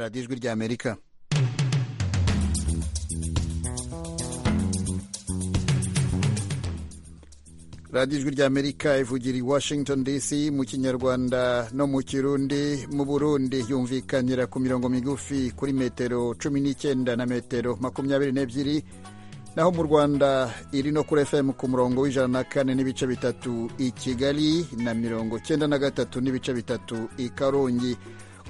radiyo ijwi ry'amerika radiyo ijwi ry'amerika ivugira i washington dc mu kinyarwanda no mu kirundi mu burundi yumvikanira ku mirongo migufi kuri metero cumi n'icyenda na metero makumyabiri n'ebyiri naho mu rwanda iri no kuri fm ku murongo w'ijana na kane n'ibice bitatu i kigali na mirongo cyenda na gatatu n'ibice bitatu i karongi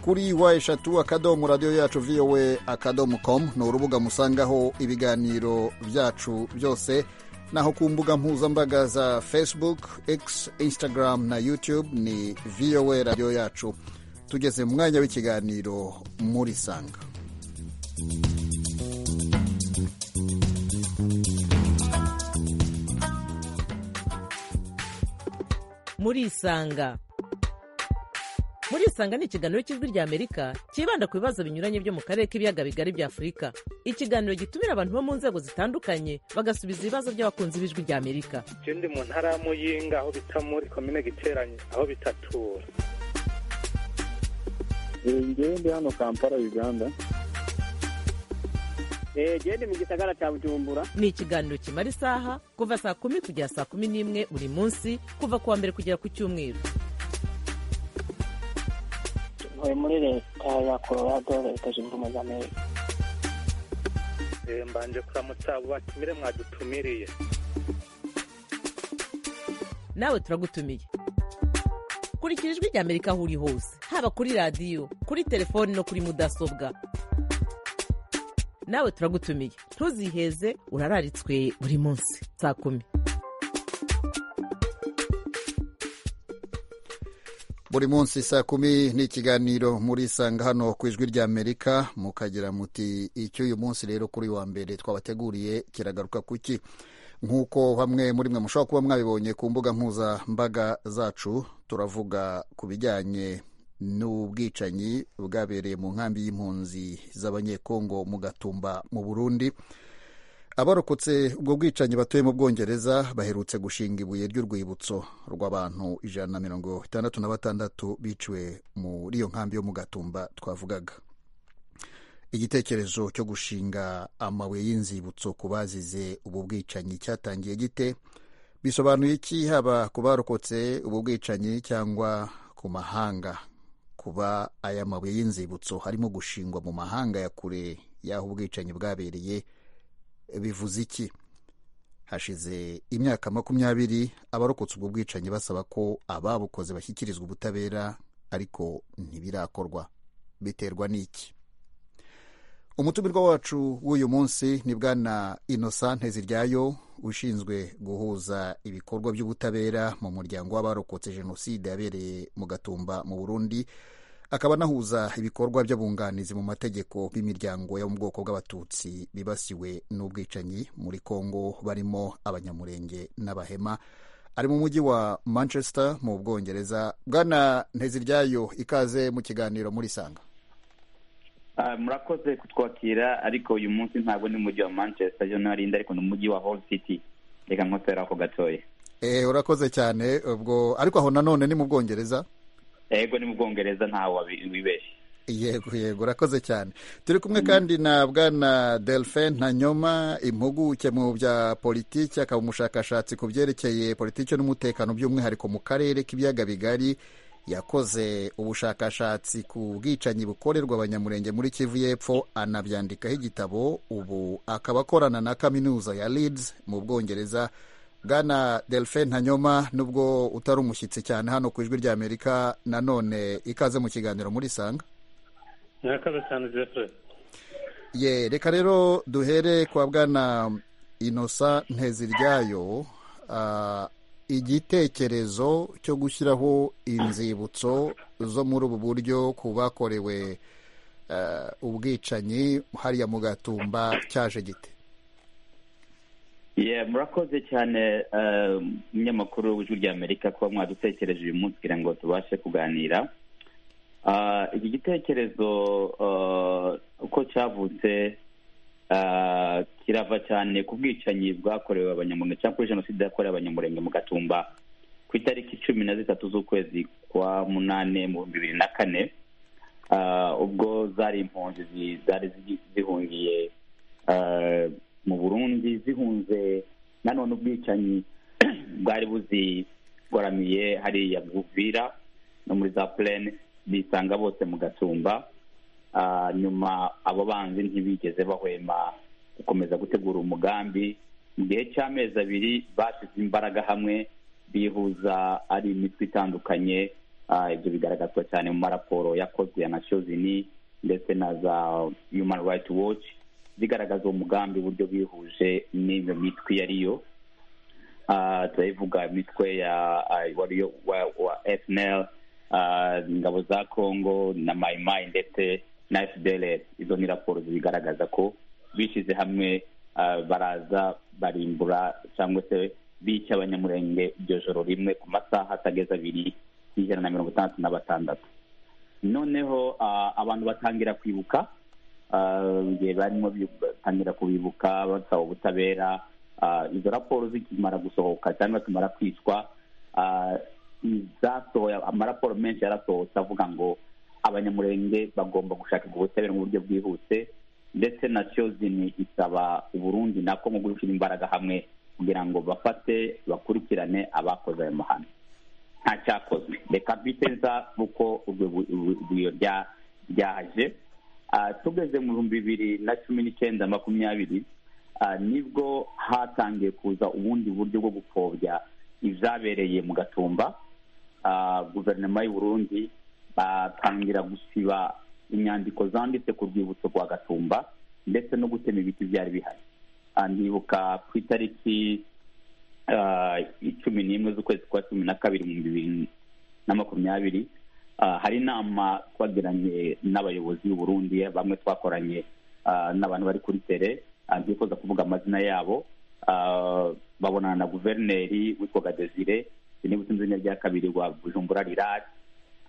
kuri wa eshatu akadomo radiyo yacu vowe akadomo komu ni urubuga musangaho ibiganiro byacu byose naho ku mbuga mpuzambaga za facebook x instagram na youtube ni vowe radiyo yacu tugeze mu mwanya w'ikiganiro muri sanga murisanga murisanga ni ikiganiro cy'ijwi rya amerika cyibanda ku bibazo binyuranye byo mu karere k'ibiyaga bigari bya afurika ikiganiro gitumira abantu bo mu nzego zitandukanye bagasubiza ibibazo by'abakunzi b'ijwi rya amerika ndi mu ntara ya muyinga aho bita muri komine giteranye aho bitatura ngewe ndi hano kampala uganda gende mu gisagara cya bujumbura ni ikiganiro kimara isaha kuva saa kumi kugera saa kumi n'imwe buri munsi kuva ku wa mbere kugera ku cyumweru tuvuye muri leta ya colorado leta zunze ubumwe za amerika Eh, mbanje kuramutsa abo batumire mwadutumiriye nawe turagutumiye kurikira ijwi rya amerika aho uri hose haba kuri radiyo kuri telefoni no kuri mudasobwa nawe turagutumiye ntuziheze urararitswe buri munsi saa kumi buri munsi saa kumi ni ikiganiro murisanga hano ku ijwi rya amerika mukagira muti icy'uyu munsi rero kuri wa mbere twabateguriye kiragaruka kuki nk'uko bamwe muri mwe mushobora kuba mwabibonye ku mbuga mpuzambaga zacu turavuga ku bijyanye n'ubwicanyi bwabereye mu nkambi y'impunzi z'abanyekongo mu gatumba mu burundi abarokotse ubwo bwicanyi batuye mu bwongereza baherutse gushinga ibuye ry'urwibutso rw'abantu ijana na mirongo itandatu na batandatu biciwe muri iyo nkambi yo mu gatumba twavugaga igitekerezo cyo gushinga amabuye y'inzibutso ku bazize ubu bwicanyi cyatangiye gite bisobanuye iki haba ku barokotse ubu bwicanyi cyangwa ku mahanga kuba aya mabuye y'inzibutso harimo gushingwa mu mahanga ya kure y'aho ubwicanyi bwabereye bivuze iki hashize imyaka makumyabiri abarokotse ubwo bwicanyi basaba ko ababukoze bashyikirizwa ubutabera ariko ntibirakorwa biterwa n'iki umutumirwa wacu w'uyu munsi ni bwana inosante ziryayo ushinzwe guhuza ibikorwa by'ubutabera mu muryango w'abarokotse jenoside yabereye mu gatumba mu burundi akaba anahuza ibikorwa by'abunganizi mu mategeko b'imiryango yo mu bwoko bw'abatutsi bibasiwe n'ubwicanyi muri congo barimo abanyamurenge n'abahema ari mu mujyi wa manchester mu bwongereza bwana nteziryayo ikaze mu kiganiro muri sanga Ah, murakoze kutwakira ariko uyu munsi ntabwo ni mujyi wa manchester yo narinda ariko ni umujyi wa hall city reka nkotera ako gatoya Eh, urakoze cyane ubwo ariko aho nanone ni mu bwongereza yego ni mu bwongereza ntawe wabi- wibeshye yego yego urakoze cyane turi kumwe kandi na bwana delphin ntanyoma impuguke mu bya politiki akaba umushakashatsi ku byerekeye politiki n'umutekano by'umwihariko mu karere k'ibiyaga bigari yakoze ubushakashatsi ku bwicanyi bukorerwa abanyamurenge muri kivu y'epfo anabyandikaho igitabo ubu akaba akorana na kaminuza ya leeds mu bwongereza bwana delphin ntanyoma nubwo utari umushyitsi cyane hano ku ijwi ry'amerika nanone ikaze mu kiganiro muri sanga murakoze cyane jeffrey ye reka rero duhere kwa bwana inosa nteziryayo Ah, igitekerezo cyo gushyiraho inzibutso zo muri ubu buryo ku bakorewe ah, ubwicanyi hariya mu gatumba cyaje gite Yeah, murakoze cyane eh, umunyamakuru w'ijwi rya amerika kuba mwadutekereje uyu munsi kugira ngo tubashe kuganira Ah, iki gitekerezo eh, uko cyavutse ah, kirava cyane ku bwicanyi bwakorewe abanyamurenge cyangwa kuri jenoside yakorewe abanyamurenge mu gatumba ku itariki cumi na zitatu z'ukwezi kwa munane mu bihumbi bibiri na kane ah, ubwo zari impunzi zi- zari zigi- zihungiye ah, mu burundi zihunze nanone ubwicanyi bwari buzigoramiye hariya buvira no muri za purene bisanga bose mu gasumba Ah, nyuma abo banzi ntibigeze bahwema gukomeza gutegura umugambi mu gihe cy'amezi abiri bashyize imbaraga hamwe bihuza ari imitwe itandukanye Ah, ibyo bigaragazwa cyane mu maraporo yakozwe ya nations unies ndetse na za human rights watch zigaragaza uwo mugambi uburyo bihuje n'iyo mitwe iyo ari yo Ah, turayivuga imitwe ya ah, wari yo- wa wa FNL ah, ingabo za Congo na Maimai ndetse na FDLR izo ni raporo zibigaragaza ko bishyize hamwe ah, baraza barimbura cyangwa se bica abanyamurenge iryo joro rimwe ku masaha atageze abiri y'ijana na mirongo itandatu na batandatu noneho ah, abantu batangira kwibuka Ah, igihe barimo bi- batangira kubibuka basaba ubutabera Ah, izo raporo zikimara gusohoka cyangwa zimara kwicwa ah, izasohoye amaraporo menshi yarasohotse avuga ngo abanyamurenge bagomba gushakirwa ubutabera mu buryo bwihuse ndetse na cyozini isaba uburundi nako mu gushyira imbaraga hamwe kugira ngo bafate bakurikirane abakoze ayo mahano nta cyakozwe reka biteza uko urwibutso ryaje Ah, tugeze mu bihumbi bibiri na cumi n'icyenda makumyabiri ah, nibwo hatangiye kuza ubundi buryo bwo gupfobya ibyabereye mu gatumba Ah, guverinoma y'u Burundi batangira gusiba inyandiko zanditse ku rwibutso rwa gatumba ndetse no gutema ibiti byari bihari Ah, ndibuka ku itariki ah, icumi n'imwe z'ukwezi kwa cumi na kabiri mu bibiri na makumyabiri Ah, hari inama twagiranye n'abayobozi b'u Burundi bamwe twakoranye ah, n'abantu bari kuri tere ah, ndifuza kuvuga amazina yabo Ah, babonana na guverineri witwaga Desire niba utunze izina rya kabiri wa Bujumbura Rirari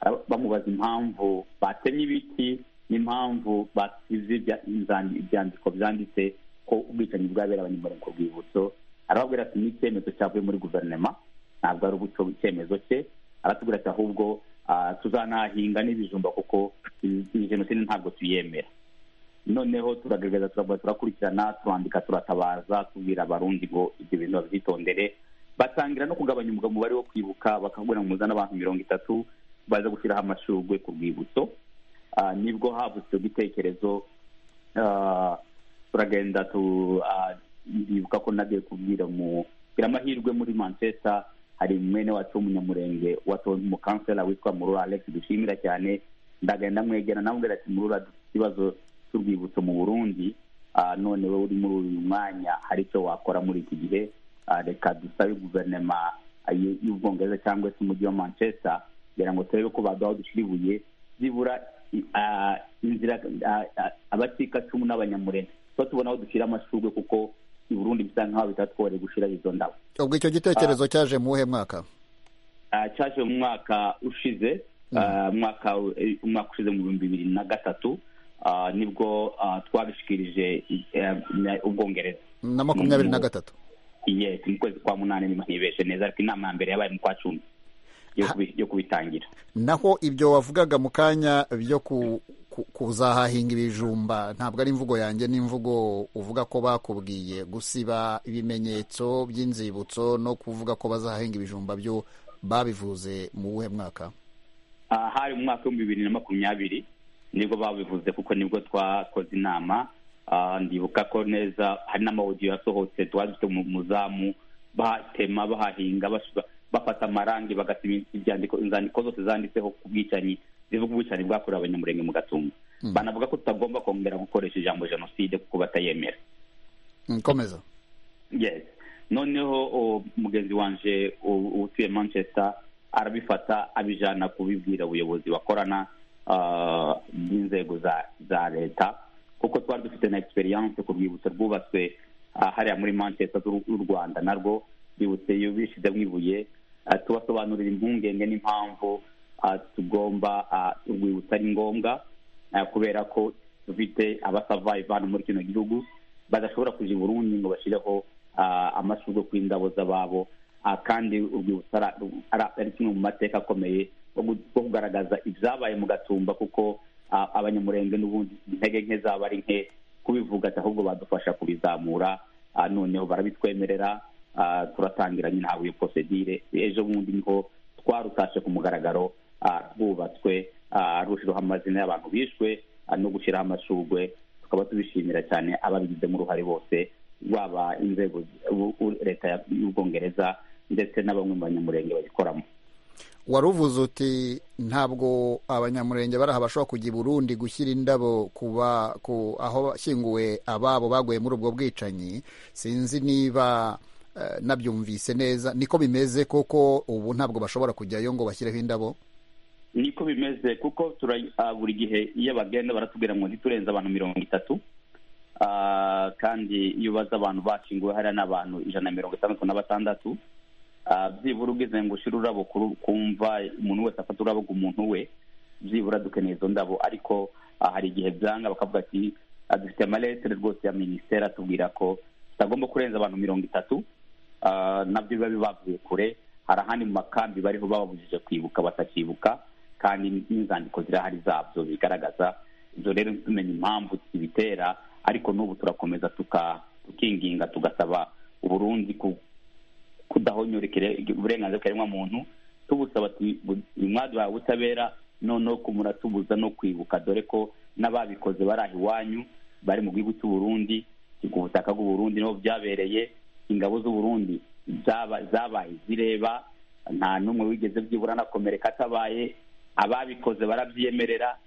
Ara- bamubaza impamvu batemye ibiti n'impamvu basize ibya- inzandi- ibyandiko byanditse ko ubwicanyi bwabera abanyamurenge ku rwibutso arababwira ati ni icyemezo cyavuye muri guverinoma ntabwo ari ubuco icyemezo cye aratubwira ati ahubwo ah, tuzanahinga n'ibijumba kuko iyi jenoside ntabwo tuyemera noneho turagaragaza turavuga turakurikirana turandika turatabaza tubwira abarundi ngo ibyo bintu babyitondere batangira no kugabanya umugabo umubare wo kwibuka bakabwira ngo muzane abantu mirongo itatu baza gushyiraho amashurwe ku rwibutso Ah, nibwo havutse icyo gitekerezo Ah, turagenda tu ah, ndibuka ko nagiye kubwira mu bwira amahirwe muri manchester hari mwene wacu w'umunyamurenge watowe nk'umukansela witwa murura alex dushimira cyane ndagenda mwegera namubwira ati murura dufite ikibazo cy'urwibutso mu burundi Ah, none wowe uri muri uyu mwanya hari icyo wakora muri iki gihe Ah, reka dusabe guverinoma ah, y'u- y'ubwongereza cyangwa se umujyi wa manchester kugira ngo turebe ko baduha aho dushyira ibuye byibura ah, inzira ah, ah, abacikacumu n'abanyamurenge tuba tubona aho dushyira amashurwe kuko i burundi bisa nk'aho bitatworeye gushyira izo ndabo ubwo icyo gitekerezo cyaje mu wuhe mwaka Ah, cyaje mu mwaka ushize ah, umwaka eh, umwaka ushize mu bihumbi bibiri na gatatu ah, nibwo ah, twabishikirije eh, na- ubwongereza na makumyabiri na gatatu yes mu kwezi kwa munani niba ntibeshe neza ariko inama ya mbere yabaye mu kwa cumi yo kubi- yo kubitangira naho ibyo wavugaga mu kanya byo ku- ku- kuzahahinga ibijumba ntabwo ari imvugo yanjye ni imvugo uvuga ko bakubwiye gusiba ibimenyetso by'inzibutso no kuvuga ko bazahahinga ibijumba byo babivuze mu wuhe mwaka Ah, hari mu mwaka w'ibihumbi bibiri na makumyabiri nibwo babivuze kuko nibwo twakoze inama Ah, ndibuka ko neza hari n'amawudiyo yasohotse twari dufite mu- muzamu batema bahahinga bashira- bafata amarangi bagasiba ibyandiko inzandiko zose zanditseho ku bwicanyi zivuga ubwicanyi bwakorewe abanyamurenge mu gatumba banavuga ko tutagomba kongera gukoresha ijambo jenoside kuko batayemera Mm, komeza yes noneho o, mugenzi wanje u- utuye manchester arabifata abijana kubibwira ubuyobozi bakorana ah, bw'inzego za za leta kuko twari dufite na experience ku rwibutso rwubatswe ah, hariya muri manchester z'u z'u rwanda narwo rwibutse iyo bishyizemo ibuye ah, tubasobanurira impungenge n'impamvu ah, tugomba ah, urwibutso ari ngombwa eh, kubera ko dufite abasavayi hano muri kino gihugu badashobora kuja i burundi ngo bashyireho amashurwe ku indabo z'ababo Ah, kandi urwibutso ara- ara- ari kimwe mu mateka akomeye yo gu- yo kugaragaza ibyabaye mu gatumba kuko a- abanyamurenge n'ubundi intege nke zaba ari nke kubivuga ati ahubwo badufasha kubizamura ah, noneho barabitwemerera ah, turatangira nyine haba iyo procedure ejo bundi niho twarutashe ku mugaragaro ah, rwubatswe ah, rushyiraho amazina y'abantu bishwe ah, no gushyiraho amashugwe tukaba tubishimira cyane ababigizemo uruhare bose rwaba inzego u- u- leta ya- y'ubwongereza ndetse n'abamwe mu banyamurenge bayikoramo wari uvuze uti ntabwo abanyamurenge bari aha bashobora kujya i burundi gushyira indabo kuba ku aho bashyinguwe ababo baguye muri ubwo bwicanyi sinzi niba eh, nabyumvise neza niko bimeze kuko ubu ntabwo bashobora kujyayo ngo bashyireho indabo niko bimeze kuko tura- ah, buri gihe iyo bagenda baratubwira ngo ntiturenze abantu mirongo itatu Ah, kandi iyo ubaza abantu bashyinguwe hariya ni abantu ijana na mirongo itandatu na batandatu Ah, byibura ubwize ngo ushyire ururabo ku- ku mva umuntu wese afata ururabo ku muntu we byibura dukeneye izo ndabo ariko ah, hari igihe byanga bakavuga ati "Ah, dufite amaletere rwose ya minisiteri atubwira ko tutagomba kurenza abantu mirongo itatu Ah, nabyo biba bibavuye kure hari ahandi mu makambi bariho bababujije kwibuka batakibuka kandi n'inzandiko zirahari zabyo bigaragaza ibyo rero tumenya impamvu zibitera ariko n'ubu turakomeza tuka- tukinginga tugasaba uburundi ku- kudahonyorekera uburenganzira bw'ikiremwa muntu tubusaba ati mwaduhaye ubutabera noneho ko muratubuza no kwibuka dore ko n'ababikoze bari aho iwanyu bari mu gihugu cy'u Burundi ku butaka bw'u Burundi niho byabereye ingabo z'u Burundi zaba- zabaye zireba nta n'umwe wigeze byibura anakomereka atabaye ababikoze barabyemerera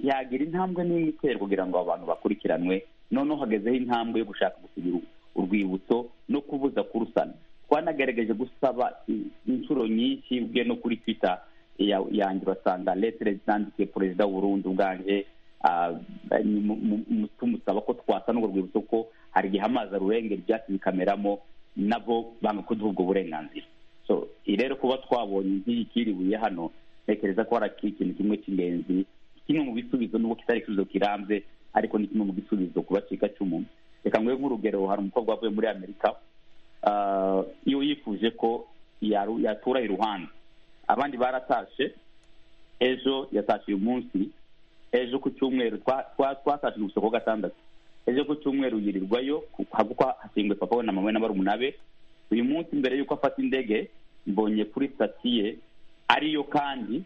yagira intambwe n'imwe iterwa kugira ngo abantu bakurikiranwe noneho hagezeho intambwe yo gushaka gusigira urwibutso no kubuza kurusana twanagerageje gusaba i- inshuro nyinshi ubwe no kuri twitter ya- yanjye basanga letere zandikiye perezida w'uburundi ubwanje ah, ni mu- mu- mu- tumusaba ko twasana urwo rwibutso ko hari igihe amazi arurengera ibyatsi bikameramo nabo banga kuduha ubwo burenganzira so i rero kuba twabonye nk'iyi kiribuye hano ntekereza ko hari ikintu kimwe cy'ingenzi kimwe mu bisubizo nubwo kitari igisubizo kirambye ariko ni kimwe mu bisubizo ku bacikacumu reka nguhe nk'urugero hari umukobwa wavuye muri amerika Ah, iyo yifuje ko yaru- yatura iruhande abandi baratashe ejo yatashe uyu munsi ejo ku cyumweru twa- twa- twatashe gusa kuwa gatandatu ejo ku cyumweru yirirwayo ku- ha- kuko hasinguye papa we na mama we na barumuna be uyu munsi mbere y'uko afata indege mbonye kuri sitasiye ariyo kandi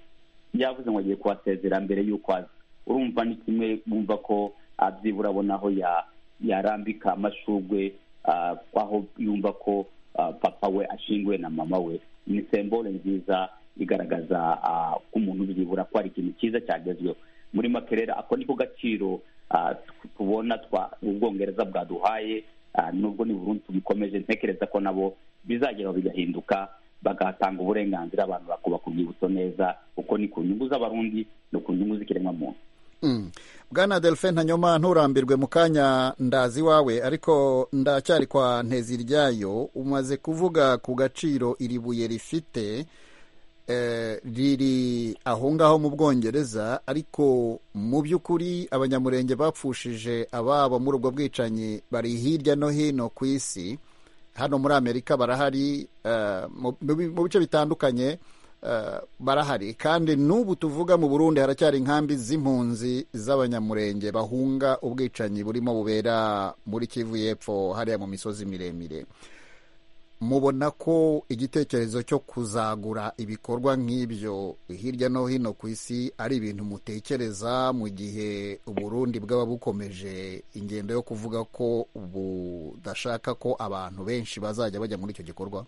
yavuze ngo agiye kuhasezera mbere y'uko aza urumva ni kimwe bumva ko ah, byibura abona aho ya- yarambika amashugwe ah, aho yumva ko ah, papa we ashinguwe na mama we ni sembole nziza igaragaza ah, ko umuntu byibura ko hari ikintu cyiza cyagezweho muri make rero ako niko gaciro ah, tu- tubona twa ubwongereza bwaduhaye ah, nubwo ni burundu tubikomeje ntekereza ko nabo bizageraho bigahinduka bagatanga uburenganzira abantu bakubaka urwibutso neza kuko ni ku nyungu z'abarundi ni ku nyungu z'ikiremwamuntu Mm. bwana delphin ntanyoma nturambirwe mu kanya ndazi iwawe ariko ndacyari kwa nteziryayo umaze kuvuga ku gaciro iri buye rifite eh, riri aho ngaho mu bwongereza ariko mu by'ukuri abanyamurenge bapfushije ababo muri ubwo bwicanyi bari hirya no hino ku isi hano muri amerika barahari eh, mu- mu bi- mu bice bitandukanye eh, barahari kandi n'ubu tuvuga mu burundi haracyari inkambi z'impunzi z'abanyamurenge bahunga ubwicanyi burimo bubera muri kivu y'epfo hariya mu misozi miremire mubona ko igitekerezo cyo kuzagura ibikorwa nk'ibyo hirya no hino ku isi ari ibintu mutekereza mu gihe uburundi bwaba bukomeje ingendo yo kuvuga ko budashaka ko abantu benshi bazajya bajya muri icyo gikorwa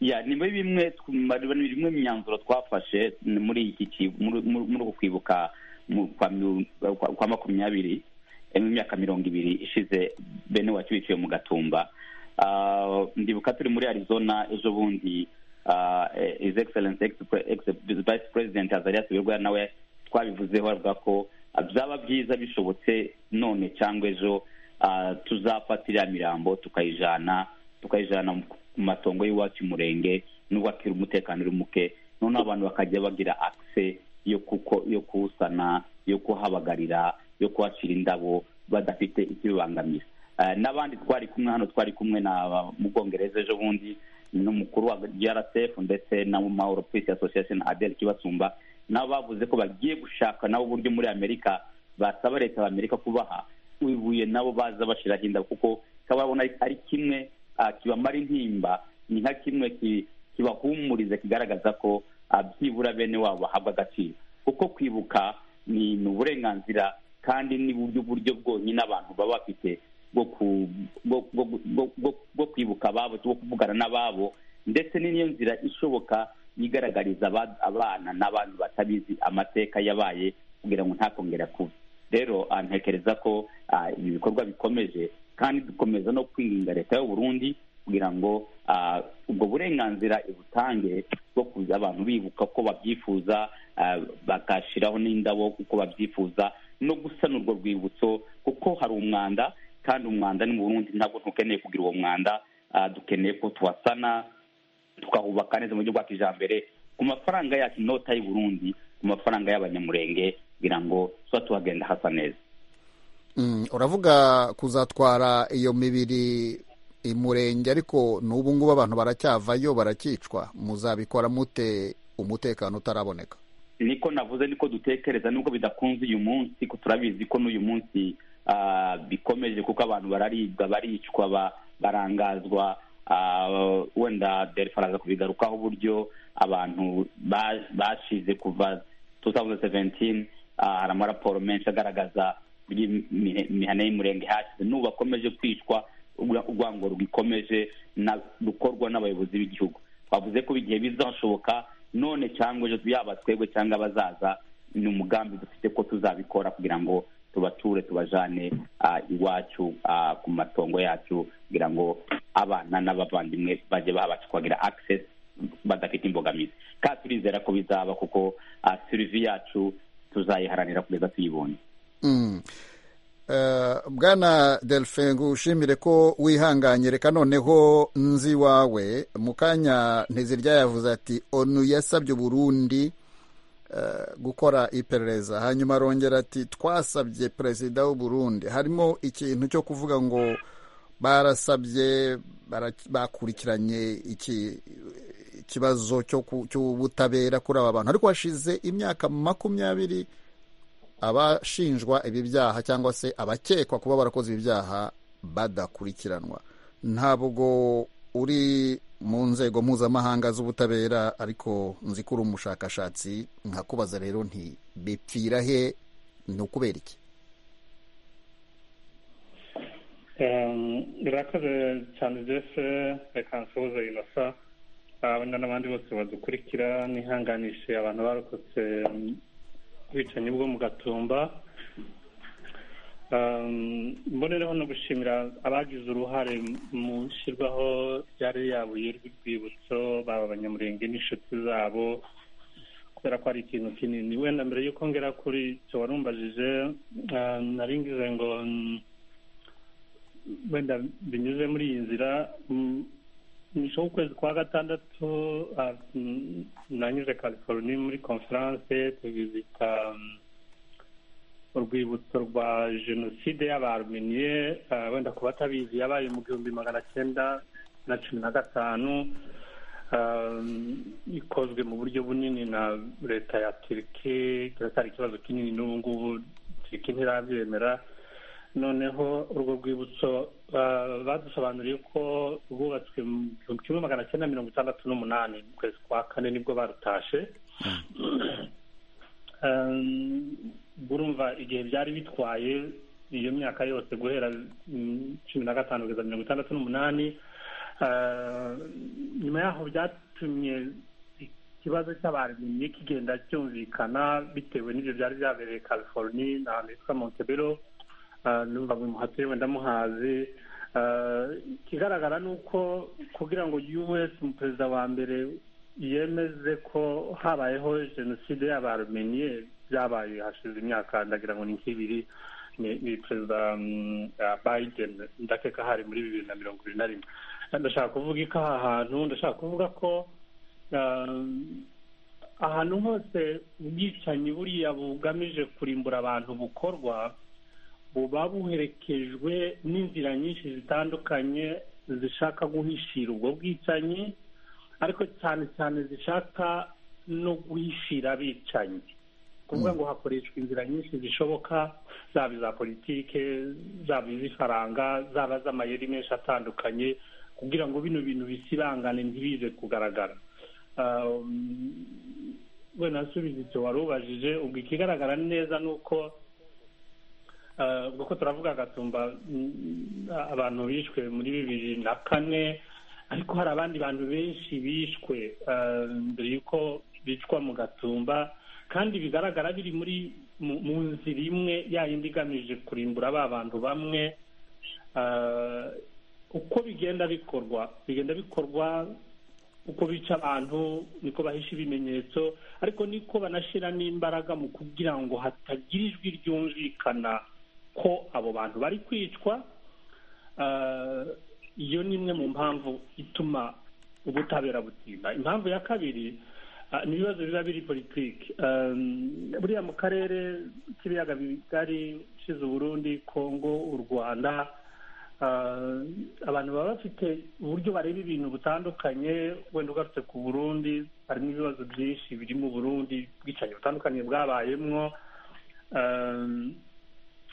ya ni muri bimwe tw- ni bimwe mu myanzuro twafashe ni muri iki ki- muri- muri muri uku kwibuka mu- kwa mi- kwa- kwa makumyabiri eh, mu myaka mirongo ibiri ishize bene wacu biciwe mu gatumba Ah, ndibuka turi muri arizona ejo bundi ah, eh, his excellence ex ex- vice president azariya tubirwa nawe twabivuzeho avuga ko ah, byaba byiza bishobotse none cyangwa ejo ah, tuzafata iriya mirambo tukayijana tukayijana mu- ku matongo y'iwacu umurenge nubwo akiri umutekano uri muke noneho abantu bakajya bagira akise yo kuko yo kuwusana yo kuhabagarira yo kuhacira indabo badafite ikibibangamira Eh, n'abandi twari kumwe hano twari kumwe na ba- mu bwongereza ejo bundi n'umukuru wa grf ndetse na mahoro peace association adel kibasumba nabo bavuze ko bagiye gushaka nabo uburyo muri amerika basaba leta ya amerika kubaha ibuye nabo baza bashiraho inda kuko kababona ari kimwe ah, kibamara intimba ni nka kimwe ki- kibahumuriza kigaragaza ko ah, byibura bene wabo bahabwa agaciro kuko kwibuka ni ni uburenganzira kandi ni buryo buryo bwonyine abantu baba bafite bwo ku- bwo- bwo- bwo- bwo- bwo kwibuka ababo bwo kuvugana n'ababo ndetse ni niyo nzira ishoboka yigaragariza aba- abana n'abantu batabizi amateka yabaye kugira ngo ntakongera kuba rero ah, ntekereza ko ah, ibi bikorwa bikomeje kandi dukomeza no kwirinda leta y'u Burundi kugira ngo ah, ubwo burenganzira ibutange bwo kuza abantu bibuka ko babyifuza ah, bagashyiraho n'indabo kuko babyifuza no gusana urwo rwibutso kuko hari umwanda kandi umwanda ni mu Burundi ntabwo ntukeneye kugira uwo mwanda ah, dukeneye ko tuwasana tukahubaka neza mu buryo bwa kijambere ku mafaranga yacu inota y'u Burundi ku mafaranga y'abanyamurenge kugira ngo tuba tuhagenda hasa neza Mm, uravuga kuzatwara iyo mibiri i murenge ariko n'ubu ngubu abantu baracyavayo barakicwa muzabikora mute umutekano utaraboneka niko navuze niko dutekereza nubwo bidakunze uyu munsi ko turabizi ko n'uyu munsi ah, bikomeje kuko abantu bararibwa baricwa ba- barangazwa ah, wenda delphi araza kubigarukaho uburyo abantu ba- bashize kuva 2017 ah, hari amaraporo menshi agaragaza uburyo imi- imihana y'umurenge hashize n'ubu bakomeje kwicwa ura- urwango rukomeje na- rukorwa n'abayobozi b'igihugu bavuze ko igihe bizashoboka none cyangwa ejo yaba twebwe cyangwa abazaza ni umugambi dufite ko tuzabikora kugira ngo tubature tubajane ah, iwacu ah, ku matongo yacu kugira ngo abana n'abavandimwe bajye babasha kuhagira access badafite imbogamizi kandi turizera ko bizaba kuko ah, sirivi yacu tuzayiharanira kugeza tuyibonye Mm. Eh, bwana delphin ngushimire ko wihanganye reka noneho nzi iwawe mu kanya ntizirya yavuze ati onu yasabye uburundi eh, gukora iperereza hanyuma arongera ati twasabye perezida w'uburundi harimo ikintu cyo kuvuga ngo barasabye bara- bakurikiranye iki ikibazo cyo ku- cy'ubutabera kuri aba bantu ariko hashize imyaka makumyabiri abashinjwa ibi byaha cyangwa se abakekwa kuba barakoze ibi byaha badakurikiranwa ntabwo uri mu nzego mpuzamahanga z'ubutabera ariko nzi ko uri umushakashatsi nkakubaza rero nti bipfira he ni ukubera iki birakoze cyane jefe reka nsuhuze inosa Ah, wenda n'abandi bose badukurikira nihanganishe abantu barokotse mm, ubwicanyi bwo mu gatumba Ah, mbonereho no gushimira abagize uruhare mu ishyirwaho rya ririya buye rw'urwibutso baba abanyamurenge n'inshuti zabo kubera ko ari ikintu kinini wenda mbere y'uko ngera kuri icyo warumbajije ah, nari ngize ngo mm, wenda binyuze muri iyi nzira mm, nyuma y'ukwezi kwa gatandatu ah, mm, nanyuze california muri conference tuvizita mm, urwibutso rwa jenoside y'abaruminiye wenda ku batabizi yabaye mu gihumbi magana cyenda na cumi na gatanu ah, ikozwe mu buryo bunini na leta ya turiki kiracyari ikibazo kinini n'ubu ngubu turiki ntirabyemera noneho urwo rwibutso ah, badusobanuriye ko rwubatswe mu gihumbi kimwe magana cyenda mirongo itandatu n'umunani mu kwezi kwa kane nibwo barutashe Um, urumva igihe byari bitwaye iyo myaka yose guhera mm, cumi na gatanu kugeza mirongo itandatu n'umunani Ah, nyuma yaho byatumye ikibazo cy'abaremye kigenda cyumvikana bitewe n'ibyo byari byabereye california na hitwa montebello Ah, numva buri muhatiri wenda muhazi Ah, ikigaragara ni uko kugira ngo us umuperezida wa mbere yemeze ko habayeho jenoside y'abarumeniye byabaye hashize imyaka ndagira ngo ni nk'ibiri ni- ni perezida mm, ah, biden ndakeka hari muri bibiri na mirongo ibiri na rimwe ndashaka kuvuga ko aha hantu ndashaka kuvuga ko ah, ahantu hose ubwicanyi buriya bugamije kurimbura abantu bukorwa buba buherekejwe n'inzira nyinshi zitandukanye zishaka guhishira ubwo bwicanyi ariko cyane cyane zishaka no guhishira abicanyi kuvuga ngo hakoreshwa inzira nyinshi zishoboka zaba iza politike zaba iz'ifaranga zaba z'amayeri menshi atandukanye kugira ngo bino bintu bisibangane ntibize kugaragara we nasubiza icyo wari ubajije ubwo ikigaragara neza ni uko kuko turavuga agatumba abantu bishwe muri bibiri na kane ariko hari abandi bantu benshi bishwe mbere y'uko bicwa mu gatumba kandi bigaragara biri muri mu nzira imwe yindi igamije kurimbura ba bantu bamwe uko bigenda bikorwa bigenda bikorwa uko bica abantu niko bahisha ibimenyetso ariko niko banashyira n'imbaraga mu kugira ngo hatagira ijwi ryumvikana ko abo bantu bari kwicwa iyo ni imwe mu mpamvu ituma ubutabera butinda impamvu ya kabiri ni ibibazo biba biri politiki buriya mu karere k'ibiyaga bigari ushize uburundi kongo u rwanda abantu baba bafite uburyo bareba ibintu butandukanye wenda ugarutse ku burundi harimo ibibazo byinshi biri mu burundi ubwicanyi butandukanye bwabayemo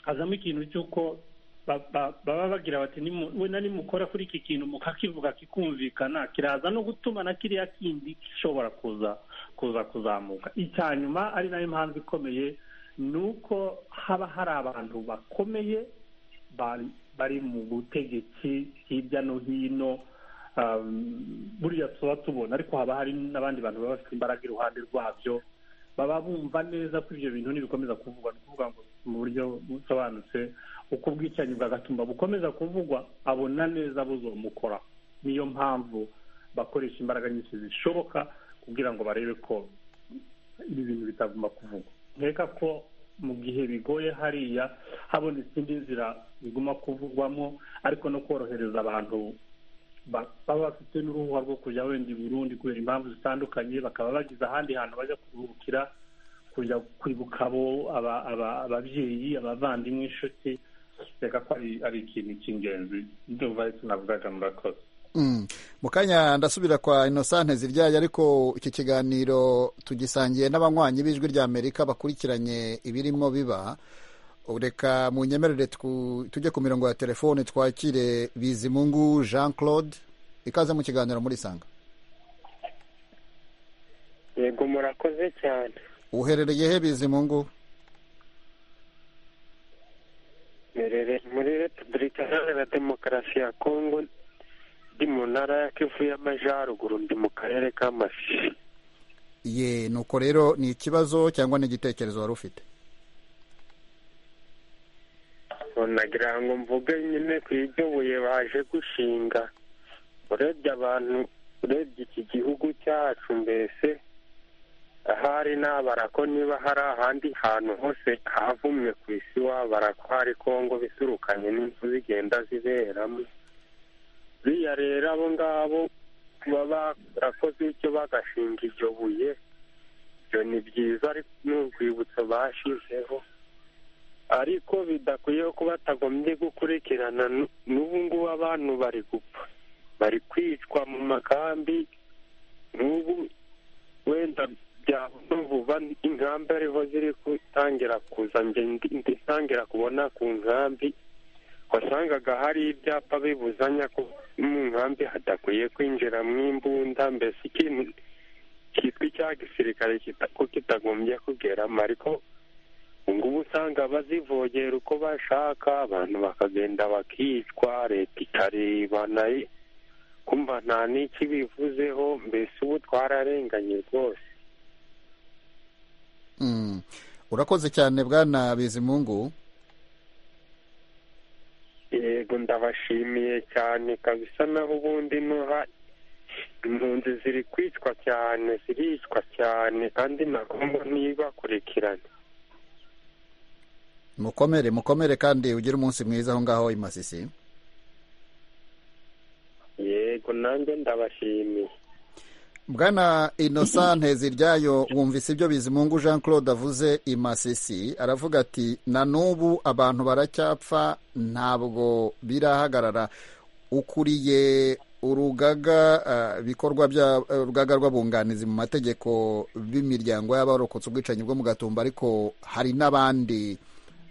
hazamo ikintu cy'uko baba bagira bati wenda nimukora kuri iki kintu mukakivuga kikumvikana kiraza no gutuma na kiriya kindi gishobora kuza kuza kuzamuka icya nyuma ari nayo mpamvu ikomeye ni uko haba hari abantu bakomeye bari mu butegetsi hirya no hino buriya tuba tubona ariko haba hari n'abandi bantu baba bafite imbaraga iruhande rwabyo baba bumva neza ko ibyo bintu ntibikomeza kuvugwa ni ukuvuga ngo mu buryo busobanutse uko ubwicanyi bw'agatumba bukomeza kuvugwa abona neza buzomukora niyo mpamvu bakoresha imbaraga nyinshi zishoboka kugira ngo barebe ko ibi bintu bitagomba kuvugwa nkeka ko mu gihe bigoye hariya habonetse indi nzira biguma kuvugwamo ariko no korohereza abantu baba bafite n'uruhuha rwo kujya wenda i burundi kubera impamvu zitandukanye bakaba bagize ahandi hantu bajya kuruhukira kujya kwibuka abo ababyeyi abavandimwe inshuti reka ko ari ikintu cy'ingenzi ndumva ariko navugaga murakoze mu kanya ndasubira kwa inosante ziryaye ariko iki kiganiro tugisangiye n'abanywanyi b'ijwi rya amerika bakurikiranye ibirimo biba reka mu nyemerere tujye ku mirongo ya telefone twakire bizimungu jean claude ikaze mu kiganiro muri sanga yego murakoze cyane uherereye he bizimungu mperereye muri repubulika iharanira demokarasi ya kongo ndi mu ntara ya kivu y'amajyaruguru ndi mu karere k'amafi ye nuko rero ni ikibazo cyangwa ni igitekerezo wari ufite nagira ngo mvuge nyine ku iryo buye baje gushinga urebye abantu urebye iki gihugu cyacu mbese ahari nabara ko niba hari ahandi hantu hose havumwe ku isi wabara ko hari kongo bisurukanye n'inzu zigenda ziberamo buriya rero abo ngabo baba barakoze icyo bagashinga iryo buye ibyo ni byiza ariko ni urwibutso bashyizeho ariko bidakwiye ko batagombye gukurikirana n'ubu ngubu abantu bari gupfa bari kwicwa mu makambi n'ubu wenda byabona vuba inkambi ariho ziri gutangira kuza ntangira kubona ku nkambi wasangaga hari ibyapa bibuzanya ko mu nkambi hadakwiye kwinjiramo imbunda mbese ikintu cyitwa icya gisirikare ko kitagombye kugeramo ariko ngubu usanga bazivogera uko bashaka abantu bakagenda bakicwa leta ikareba nayo kumva nta n'iki bivuzeho mbese ubu twararenganye rwose urakoze cyane bwana bizimungu yego ndabashimiye cyane kabisa naho ubundi nuha impunzi ziri kwicwa cyane ziricwa cyane kandi nagomba ntibakurikirane mukomere mukomere kandi ugire umunsi mwiza aho ngaho i masisi yego nanjye ndabashimiye bwana inosante ziryayo wumvise ibyo bizimungu jean claude avuze i masisi aravuga ati na n'ubu abantu baracyapfa ntabwo birahagarara ukuriye urugaga ah, bikorwa bya eh, urugaga rw'abunganizi mu mategeko b'imiryango y'abarokotse ubwicanyi bwo mu gatumba ariko hari n'abandi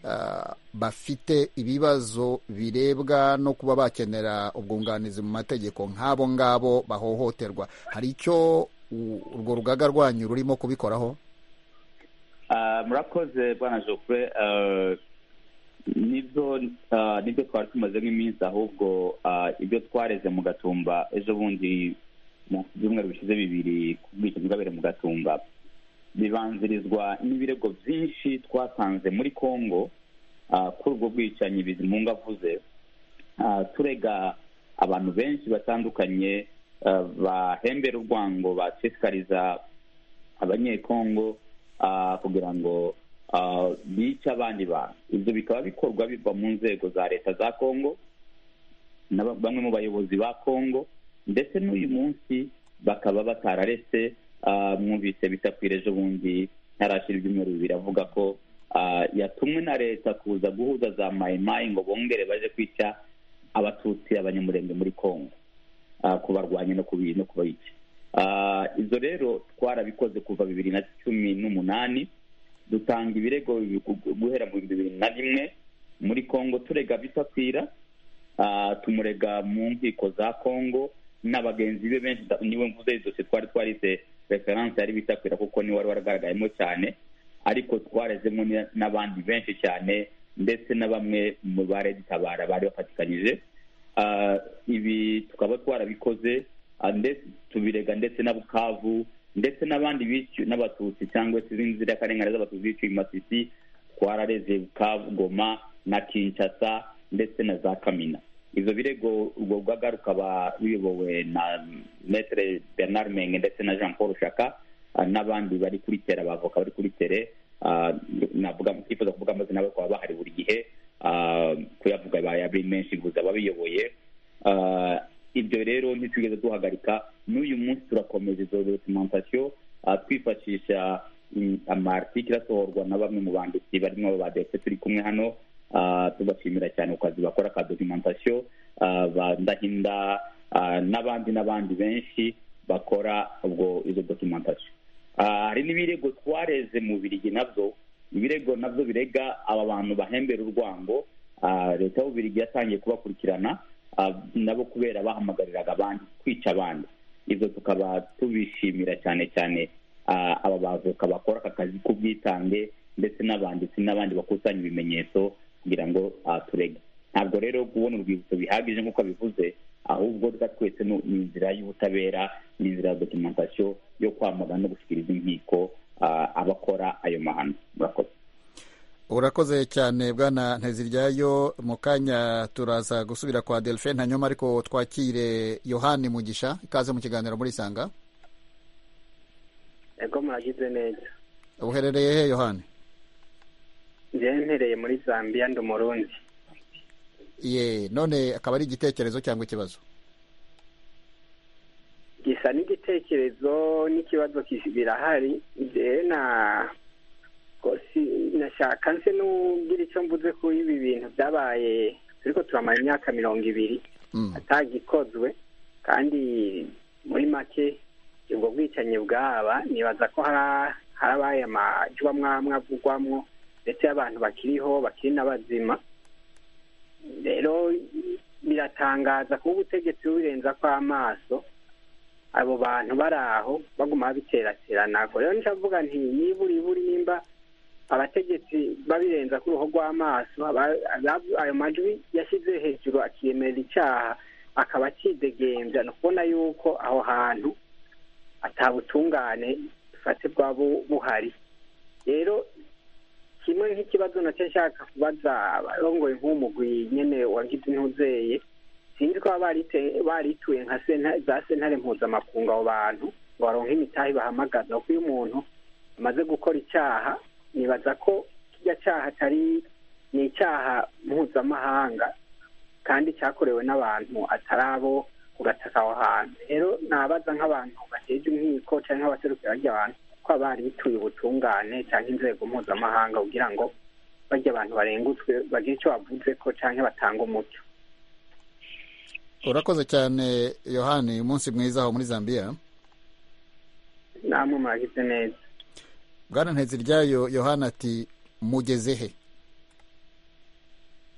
ah, bafite ibibazo birebwa no kuba bakenera ubwunganizi mu mategeko nk'abo ngabo bahohoterwa hari icyo u- urwo rugaga rwanyu rurimo kubikoraho Ah, murakoze bwana jofure nibyo ah, nibyo twari tumaze nk'iminsi ahubwo ah, ibyo twareze mu gatumba ejo bundi mu byumweru bishize bibiri ku bwicanyi bwabereye mu gatumba bibanzirizwa n'ibirego byinshi twatanze muri congo ah, kuri ubwo bwicanyi bizimunga avuze Ah, turega abantu benshi batandukanye ah, bahembera urwango bashishikariza abanyekongo ah, kugira ngo ah, bice abandi bantu ibyo bikaba bikorwa biva mu nzego za leta za kongo na ba- bamwe mu bayobozi ba kongo ndetse n'uyu munsi bakaba batararetse ah, mwumvise bita kwira ejo bundi ntarashira ibyumweru bibiri avuga ko ah, yatumwe na leta kuza guhuza za mayimayi ngo bongere baje kwica abatutsi abanyamurenge muri kongo ah, kubarwanya no kubi- no kubayica Ah, izo rero twarabikoze kuva bibiri na cumi n'umunani dutanga ibirego gu- guhera mu bihumbi bibiri na rimwe muri kongo turega bitakwira Ah, tumurega mu nkiko za kongo na bagenzi be benshi da- niwe mvuze idosiye twari twarise referanse yari bitakwira kuko niwe wari waragaragayemo cyane ariko twarezemo ni- n'abandi benshi cyane ndetse na bamwe mu bareditabara bari bafatikanyije Ah, ibi tukaba twarabikoze ah, ndetse tubirega ndetse na bukavu ndetse n'abandi biciwe n'abatutsi cyangwa se izindi nzirakarengane z'abatutsi biciwe i masisi twarareze bukavu goma na kinshasa ndetse na za kamina ibyo birego urwo rugaga rukaba ruyobowe na metere bernard menge ndetse na jean paul shaka ah, n'abandi bari kuri tere abavoka bari kuri tere ah, navuga twifuza kuvuga amazina yabo bakaba bahari buri gihe ah, kuyavuga bayabiri menshi gusa ababiyoboye Ah, ibyo rero ntitwigeze duhagarika n'uyu munsi turakomeza izo documentation ah, twifashisha mm, amartikiri asohorwa na bamwe mu banditsi barimo badepfe turi kumwe hano ah, tubashimira cyane ku kazi bakora ka documentation ah, ba Ndahinda ah, n'abandi n'abandi benshi bakora ubwo izo documentation Ah, hari n'ibirego twareze mu birigi nabyo ibirego nabyo birega aba bantu bahembera urwango Ah, leta y'ububirigi yatangiye kubakurikirana ah, nabo kubera bahamagariraga abandi kwica abandi ibyo tukaba tubishimira cyane cyane ah, aba bavoka bakora aka kazi k'ubwitange ndetse n'abanditsi n'abandi bakusanya ibimenyetso kugira ngo ah, turege ntabwo rero kubona urwibutso bihagije nk'uko bivuze ahubwo reka twese ni ni inzira y'ubutabera ni inzira ya documentation yo kwamagana no gushyikiriza inkiko ah, abakora ayo mahano murakoze urakoze cyane bwana nteziryayo mu kanya turaza gusubira kwa delphine hanyuma ariko twakire yohani mugisha ikaze mu kiganiro muri sanga ego muragize neza uherereye he yohani njyewe mpereye muri zambia ndi umurundi ye none akaba ari igitekerezo cyangwa ikibazo gisa n'igitekerezo n'ikibazo kishi- birahari njyewe na ko si- nashaka nse n'ugira icyo mvuze kuri ibi bintu byabaye turiko turamara imyaka mirongo ibiri Mm. atagikozwe kandi muri make ubwo bwicanyi bwaba nibaza ko hari- harabaye amajwamwo amwe avugwamwo ndetse abantu bakiriho bakiri n'abazima rero biratangaza kuba ubutegetsi bubirenza ko amaso abo bantu bari aho baguma babiterateranako rero ncavuga nti niburiburi nimba abategetsi babirenza ku ruhu rw'amaso aba- aba- ayo majwi yashyize hejuru akiyemera icyaha akaba akidegembya ni ukubona yuko aho hantu atabutungane dufate bwaba bu- buhari rero kimwe nk'ikibazo nacyo nshaka kubaza abarongoye nk'umugwi nyene wagize intuzeye sinzi ko baba barite- barituye nka senta- za sentare mpuzamakungu abo bantu ngo baronke imitahe bahamagaza kuko iyo umuntu amaze gukora icyaha nibaza ko kijya cyaha atari ni icyaha mpuzamahanga kandi cyakorewe n'abantu atari abo ugataka aho hantu rero nabaza nk'abantu bateje inkiko cyangwa abaserukira barya abantu ko abari bituye ubutungane cyangwa inzego mpuzamahanga kugira ngo barya abantu barengutswe bagire icyo bavuze ko cyangwa batanga umucyo urakoze cyane yohani umunsi mwiza aho muri zambia namwe mwagize neza bwana nteziryayo yohani ati mugeze he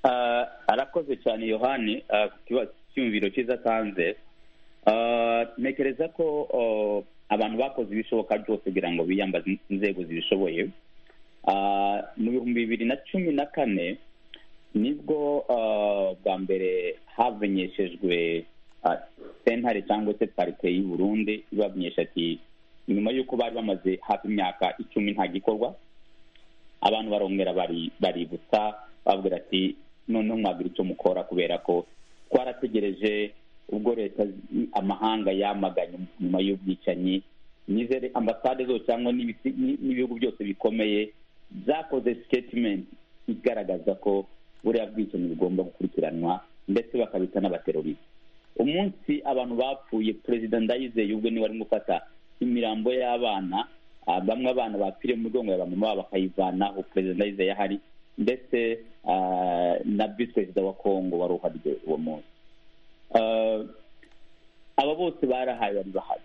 Ah, arakoze cyane yohani ah, ku kiba- cyumviro cyiza atanze Ah, ntekereza ko oh, abantu bakoze ibishoboka byose kugira ngo biyambaze inzego zibishoboye Ah, mu bihumbi bibiri na cumi na kane nibwo ah, bwa mbere hamenyeshejwe ah, sentare cyangwa se parike y'u Burundi ibamenyesha ati nyuma y'uko bari bamaze hafi imyaka icumi nta gikorwa abantu barongera bari baributsa babwira ati noneho mwagira icyo mukora kubera ko twarategereje ubwo leta zi- amahanga yamaganye nyuma y'ubwicanyi nizere ambasade zose cyangwa n'ibisi- n'i- n'ibihugu byose bikomeye byakoze statement igaragaza ko buriya bwicanyi bugomba gukurikiranwa ndetse bakabita n'abaterorisi umunsi abantu bapfuye perezida ndayizeye ubwo niwe arimo gufata imirambo y'abana ah, bamwe abana bapfiriye mu migongo ya bamama babo bakayivanaho perezida ndayizeye ahari ndetse ah, na visi perezida wa kongo wari uhari uwo munsi Ah, aba bose barahaye bari bahari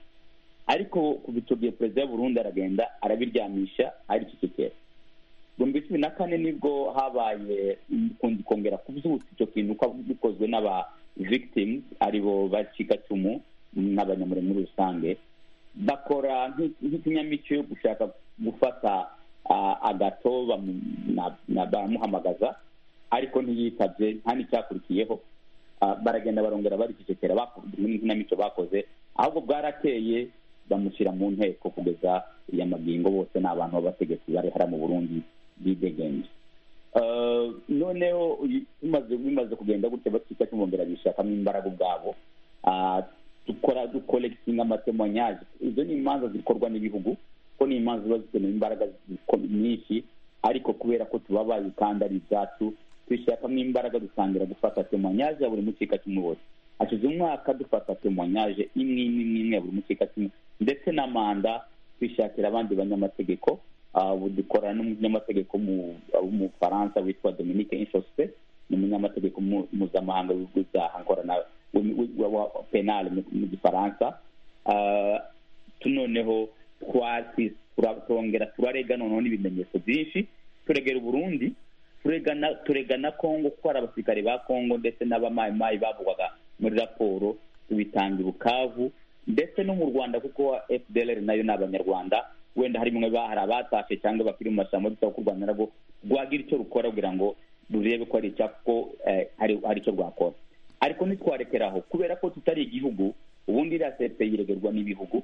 ariko ku bitugiye perezida w'u Burundi aragenda arabiryamisha aricecekera ibihumbi cumi na kane nibwo habaye ukundi kongera kubyutsa icyo kintu ko bikozwe n'aba victims aribo bacikacumu n'abanyamure muri rusange bakora nk'i- nk'ikinamico yo gushaka gufata ah, agato bamu- na- na- baramuhamagaza ariko ntiyitabye nta n'icyakurikiyeho Ah, baragenda barongera baricecekera bako- muri nk'inamico bakoze ahubwo bwarakeye bamushyira mu nteko kugeza iya magingo bose ni abantu b'abategetsi bari hariya mu burundi bidegembye Eh, noneho uyu- bimaze bimaze kugenda gutya bakita cyumvongera bishakamo imbaraga ubwabo Ah, dukora dukolegitinga amatemanyaje izo ni imanza zikorwa n'ibihugu ko ni imanza ziba zikeneye imbaraga ziko- nyinshi ariko kubera ko tuba bazikanda ari ibyacu tubishakamo imbaraga dutangira gufata temanyaje ya buri mukeka kimwe wose hashize umwaka dufata temanyaje imwe imwe imwe imwe ya buri mukeka kimwe ndetse na manda twishakira abandi banyamategeko Ah, ubu dukorana n'umunyamategeko mu- w'umufaransa witwa dominique inshospe ni umunyamategeko mu- mpuzamahanga w'ibyaha nkorana w- w- wa- wa penal mu mu gifaransa Ah, tu- noneho twasi- tura- turongera turarega noneho n'ibimenyetso byinshi turegera uburundi turegana turegana kongo kuko hari abasirikare ba kongo ndetse n'abamayimayi bavugwaga muri raporo tubitanga i bukavu ndetse no mu rwanda kuko fdlr nayo ni abanyarwanda wenda harimo nka- hari abatashe cyangwa bakiri mu mashyamba dusaba ko u rwanda narwo rwagira icyo rukora kugira ngo rurebe ko hari icya ko eh, hari hari icyo rwakora ariko ntitwarekeraho kubera ko tutari igihugu ubundi iriya sepe yiregerwa n'ibihugu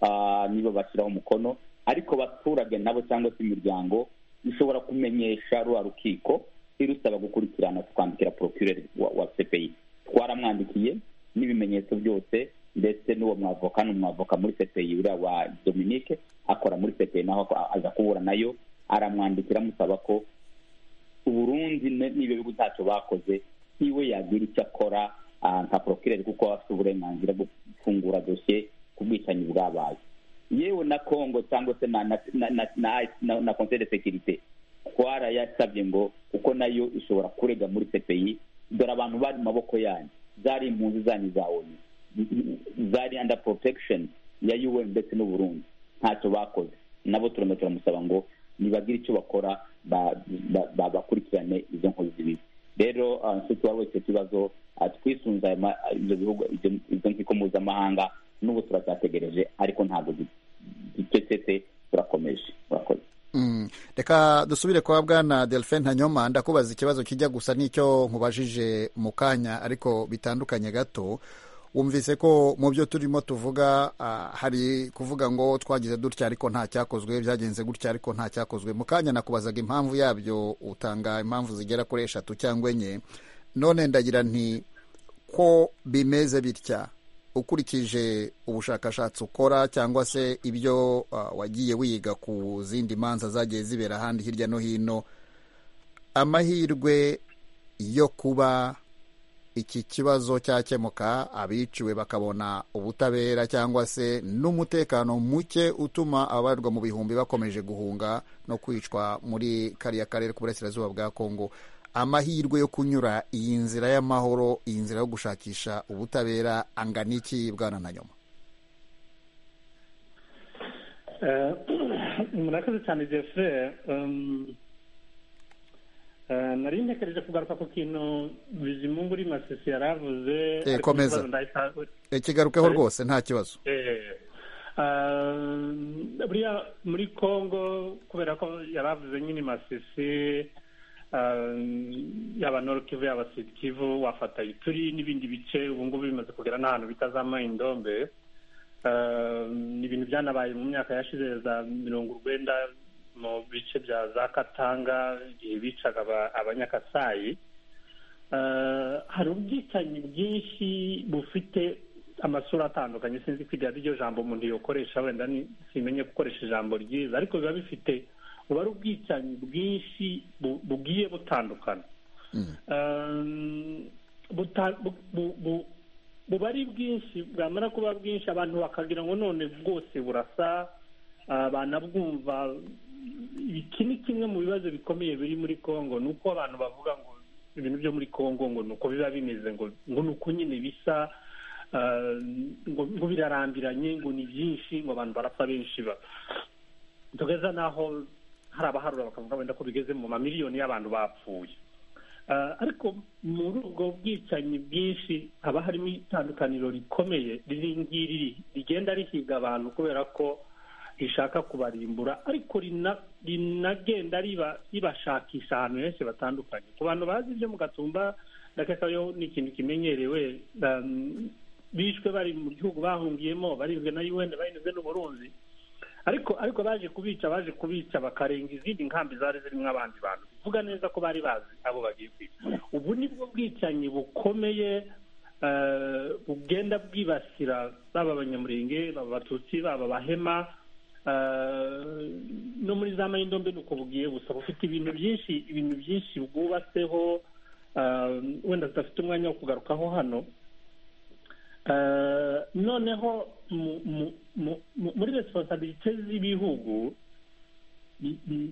ah, nibo bashyiraho umukono ariko abaturage nabo cyangwa se imiryango ishobora kumenyesha rwa rukiko irusaba gukurikirana tukandikira procureur wa, wa cpi twaramwandikiye n'ibimenyetso byose ndetse n'uwo mwavoka ni umwavoka muri cpi uriya wa dominique akora muri cpi naho ako- aza kubura nayo aramwandikira amusaba ko uburundi ne- n'ibyo bihugu ntacyo bakoze iwe yagira icyo akora ah, nka procureur kuko aba afite uburenganzira bwo gufungura dosiye ku bwicanyi bwabaye yewe na congo cyangwa se na na na na, na, na, na conseil de sécurité twarayasabye ngo kuko nayo ishobora kurega muri cpi dore abantu bari mu maboko yanyu zari impunzi zanyu za onu zari under protection ya un ndetse n'uburundi ntacyo bakoze nabo turimo turamusaba ngo nibagire icyo bakora ba- ba- ba- bakurikirane izo nkozi z'ibibi rero ah, nshuti wari wese ikibazo ah, twisunze ayo ma- ibyo bihugu ibyo- izo nkiko mpuzamahanga n'ubu turacyategereje ariko ntabwo gicecetse turakomeje murakoze Mm. reka dusubire kwa bwana delphin hanyoma ndakubaza ikibazo kijya gusa n'icyo nkubajije mu kanya ariko bitandukanye gato wumvise ko mu byo turimo tuvuga ah, hari kuvuga ngo twagize dutya ariko nta cyakozwe byagenze gutya ariko nta cyakozwe mu kanya nakubazaga impamvu yabyo utanga impamvu zigera kuri eshatu cyangwa enye none ndagira nti ko bimeze bitya ukurikije ubushakashatsi ukora cyangwa se ibyo ah, wagiye wiga ku zindi manza zagiye zibera ahandi hirya no hino amahirwe yo kuba iki kibazo cyakemuka abiciwe bakabona ubutabera cyangwa se n'umutekano muke utuma abarirwa mu bihumbi bakomeje guhunga no kwicwa muri kariya karere k'uburasirazuba bwa kongo amahirwe yo kunyura iyi nzira y'amahoro iyi nzira yo gushakisha ubutabera angana iki bwana na nyuma murakoze cyane jefure nari ntekereje kugaruka ku kintu bizimungu uri masisi yari avuze Eh, komeza. Eh, kigarukeho rwose nta kibazo buriya muri congo kubera ko yari avuze nyine masisi eh, yaba norokivu yaba sitikivu wafata ituri n'ibindi bice ubu ngubu bimaze kugera n'ahantu bitazamaye indombe Eh, ni ibintu byanabaye mu myaka yashize za mirongo urwenda mu bice bya za katanga igihe bicaga aba- abanyakasayi Eh, hari ubwicanyi bwinshi bufite amasura atandukanye sinzi ko iryo ari ryo jambo umuntu yokoresha wenda ni- simenye gukoresha ijambo ryiza ariko biba bifite buba ari ubwicanyi bwinshi bu- bugiye butandukana Um, buta- bu- bu- bu- buba ari bwinshi bwamara kuba bwinshi abantu bakagira ngo none bwose burasa ah, banabwumva iki ni kimwe mu bibazo bikomeye biri muri congo ni uko abantu bavuga ngo ibintu byo muri congo ngo ni uko biba bimeze ngo ngo ni uko nyine bisa ah, ngo ngo birarambiranye ngo ni byinshi ngo abantu barapfa benshi ba tugeza n'aho hari abaharura bakavuga wenda ko bigeze mu mamiliyoni y'abantu bapfuye Ah, ariko muri ubwo bwicanyi bwinshi haba harimo itandukaniro rikomeye riri ngiri rigenda rihiga abantu kubera ko rishaka kubarimbura ariko rina- rinagenda riba- ribashakisha ahantu henshi batandukanye ku bantu bazi ibyo mu gatumba ndakeka yo ni ikintu kimenyerewe um, bishwe bari mu gihugu bahungiyemo barinzwe na un barinzwe n'uburundi ariko ariko baje kubica baje kubica bakarenga izindi nkambi zari zirimo abandi bantu bivuga neza ko bari bazi abo bagiye kwica ubu ni bwo bwicanyi bukomeye eh, bugenda bwibasira baba abanyamurenge baba abatutsi baba abahema eh, no muri za mayindombe ni uko bugiye gusa bufite ibintu byinshi ibintu byinshi bwubatseho eh, wenda tudafite umwanya wo kugarukaho hano Eh, noneho mu- mu- mu- mu- muri responsabilite z'ibihugu bi- bi-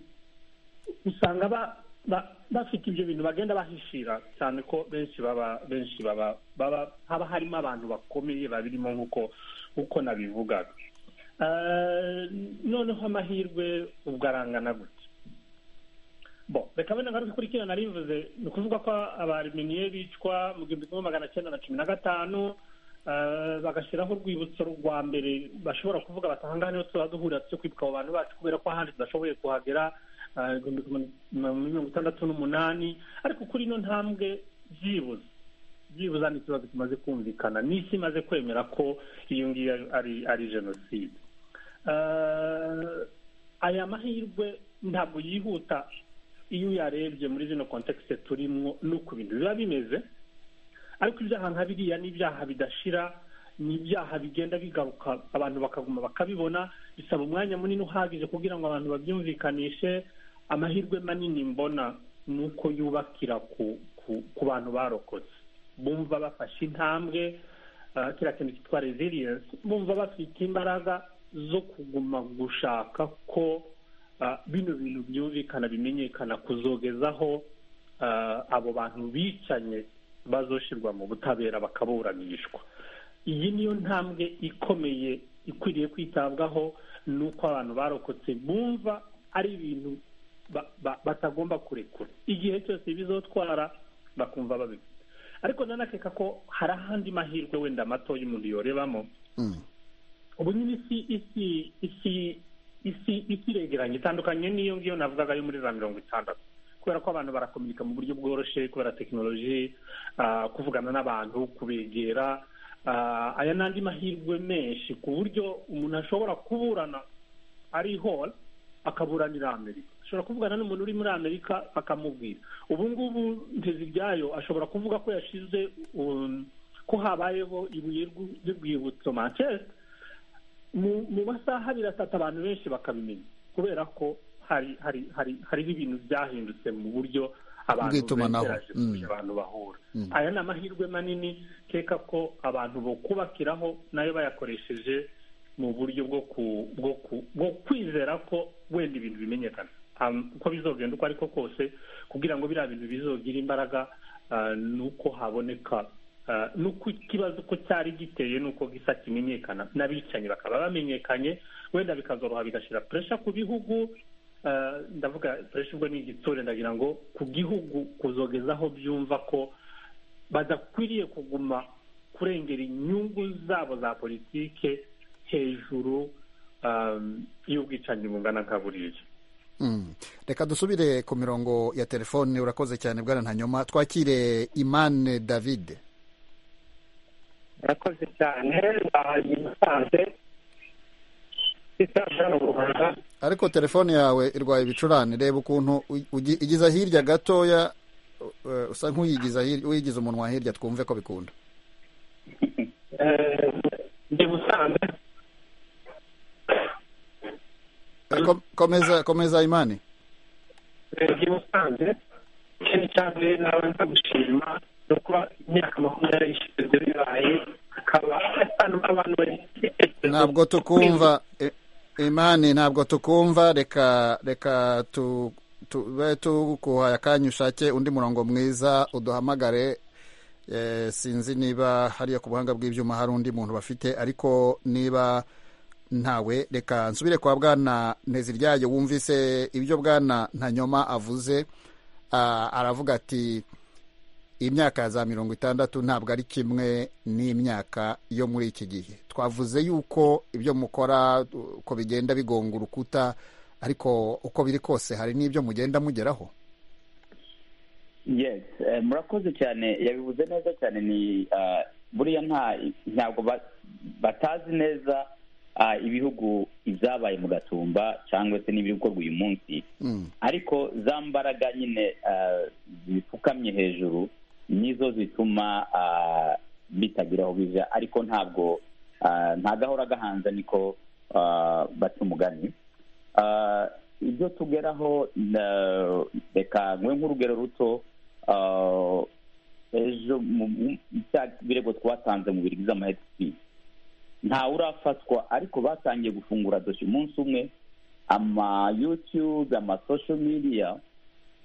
usanga ba- ba- bafite ibyo bintu bagenda bahishira cyane ko benshi baba benshi baba baba haba harimo abantu bakomeye babirimo nk'uko uko nabivugaga Eh, noneho amahirwe ubwo arangana gutya bo reka wenda ngaruke kuri kino narivuze ni ukuvuga ko abareminiye bicwa mu gihumbi kimwe magana cyenda na cumi na gatanu Eh, bagashyiraho urwibutso rwa mbere bashobora kuvuga bati ahangaha niho tuba duhurira tujya kwibuka abo bantu bacu kubera ko ahandi tudashoboye kuhagera eh, igihumbi kimwe na mirongo itandatu n'umunani ariko kuri ino ntambwe byibuze byibuze ni ikibazo kimaze kumvikana n'isi imaze kwemera ko iyo ngiyo ari ari jenoside Eh, aya mahirwe ntabwo yihuta iyo uyarebye muri zino kontekisite turimo n'uko ibintu biba bimeze ariko ibyaha nka biriya ni ibyaha bidashira ni ibyaha bigenda bigaruka abantu bakaguma bakabibona bisaba umwanya munini uhagije kugira ngo abantu babyumvikanishe amahirwe manini mbona ni uko yubakira ku ku- ku bantu barokotse bumva bafashe intambwe ah, kiriya kintu cyitwa resilience bumva bafite imbaraga zo kuguma gushaka ko ah, bino bintu byumvikana bimenyekana kuzogezaho ah, abo bantu bicanye bazoshirwa mu butabera bakaburanishwa iyi niyo ntambwe ikomeye ikwiriye kwitabwaho ni uko abantu barokotse bumva ari ibintu ba- ba- batagomba kurekura igihe cyose bizotwara bakumva babifite ariko nanakeka ko hari ahandi mahirwe wenda matoya umuntu yorebamo Mm. ubu nyine isi isi isi isi isi iregeranye itandukanye n'iyo ngiyo navugaga yo muri za mirongo itandatu kubera ko abantu barakomunika mu buryo bworoshye kubera tekinoloji ah, kuvugana n'abantu kubegera ah, aya n'andi mahirwe menshi ku buryo umuntu ashobora kuburana ari hol akaburanira amerika ashobora kuvugana n'umuntu uri muri amerika akamubwira ubu ngubu nteziryayo ashobora kuvuga ko yashize um, ko habayeho ibuye rw'u- ry'urwibutso manchester mu mu masaha abiri atatu abantu benshi bakabimenya kubera ko hari hari hari hariho ibintu byahindutse mu buryo abantu Bw'itumanaho. begeraje Mm. kugira abantu bahura Mm. aya ni amahirwe manini keka ko abantu bo kubakiraho nayo bayakoresheje mu buryo bwo ku bwo ku bwo kwizera ko wenda ibintu bimenyekana uko bizogenda uko ariko kose kugira ngo biriya bintu bizogira imbaraga ni uko haboneka nuko ikibazo uko cyari giteye ni uko gisa kimenyekana n'abicanyi bakaba bamenyekanye wenda bikazoroha bigashyira puresha ku bihugu ndavuga puresha ubwo ni igitsure ndagira ngo ku gihugu kuzogezaho byumva ko badakwiriye kuguma kurengera inyungu zabo za politike hejuru y'ubwicanyi bungana nka buriya reka dusubire ku mirongo ya telefone urakoze cyane bwana ntanyoma twakire imane davide murakoze cyane bahaye umusanze isaha mu rwanda ariko telefone yawe irwaye ibicurane reba ukuntu igiza hirya gatoya usa nk'uyigiza uyigiza umunwa hirya twumve ko bikunda ndi musanze komeza komeza imani ndi musanze ikindi cyane nabanza gushima ni ukuba imyaka makumyabiri ishize bibaye hakaba abantu bari ntabwo tukumva imani ntabwo tukumva reka reka tu tube tuguhaye akanya ushake undi murongo mwiza uduhamagare sinzi niba hariya ku buhanga bw'ibyuma hari undi muntu bafite ariko niba ntawe reka nsubire kwa bwana nteziryayo wumvise ibyo bwana ntanyoma avuze aravuga ati imyaka ya za mirongo itandatu ntabwo ari kimwe n'imyaka yo muri iki gihe twavuze yuko ibyo mukora uko bigenda bigonga urukuta ariko uko biri kose hari n'ibyo mugenda mugeraho murakoze cyane yabivuze neza cyane ni buriya ntabwo batazi neza ibihugu ibyabaye mu gatumba cyangwa se n'ibikorwa uyu munsi ariko za mbaraga nyine zipfukamye hejuru nizo zituma bitagira aho bijya ariko ntabwo nta gahora gahanze niko baca umugani ibyo tugeraho reka nkwe nk'urugero ruto ejo birego twatanze mu birigwiza amaheti ntawe urafatwa ariko batangiye gufungura dosiye umunsi umwe ama yutube ama sosho midiya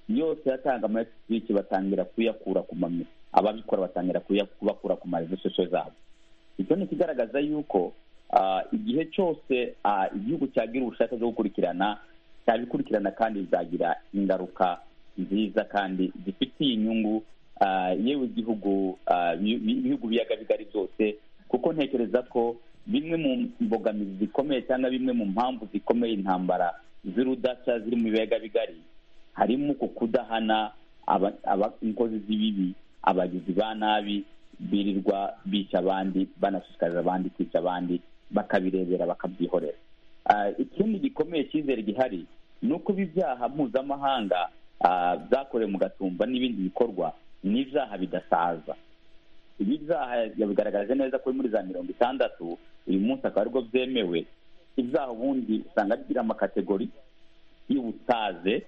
yose yatanga ama egisipiki batangira kuyakura ku mami ababikora batangira kubakura ku marevesosho zabo icyo ni ikigaragaza yuko igihe cyose igihugu cyagira ubushake bwo gukurikirana cyabikurikirana kandi bizagira ingaruka nziza kandi zifitiye inyungu yewe igihugu ibihugu biyaga bigari byose kuko ntekereza ko bimwe mu mbogamizi zikomeye cyangwa bimwe mu mpamvu zikomeye intambara z'urudaca ziri mu biyaga bigari harimo ku kudahana abakozi z'ibibi abagizi ba nabi birirwa bica abandi banashishikariza abandi kwica abandi bakabirebera bakabyihorera ikindi gikomeye cyizere gihari ni uko ibi byaha mpuzamahanga byakorewe mu gatumba n'ibindi bikorwa ni ibyaha bidasaza ibi byaha yabigaragaje neza kuri muri za mirongo itandatu uyu munsi akaba aribwo byemewe ibyaha ubundi usanga bigira amakategori y'ubusaze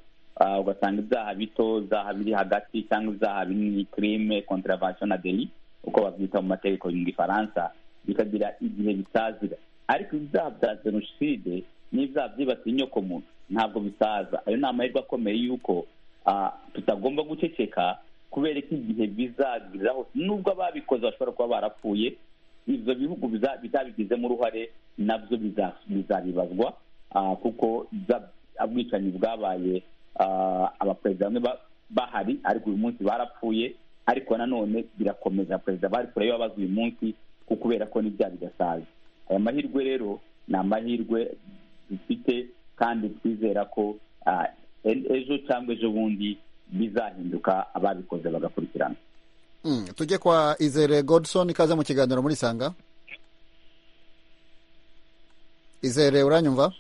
ugasanga ibyaha bito ibyaha biri hagati cyangwa ibyaha binini kirime kontaravasiyo na deri uko babyita mu mategeko mu gifaransa bikagira igihe bitazira ariko ibyaha bya jenoside n'ibyaha byibasiye inyokomuntu ntabwo bisaza ayo ni amahirwe akomeye y'uko tutagomba guceceka kubera ko igihe bizagiraho nubwo ababikoze bashobora kuba barapfuye ibyo bihugu bizabigizemo uruhare nabyo bizabibazwa kuko ubwicanyi bwabaye abaperezida bamwe bahari ariko uyu munsi barapfuye ariko nanone birakomeza perezida bari kure y'ababaza uyu munsi kuko kubera ko n'ibyaha bidasaza aya mahirwe rero ni amahirwe dufite kandi twizera ko ejo cyangwa ejo bundi bizahinduka ababikoze bagakurikirana tujye kwa izere godson ikaze mu kiganiro muri sanga izere uranyumva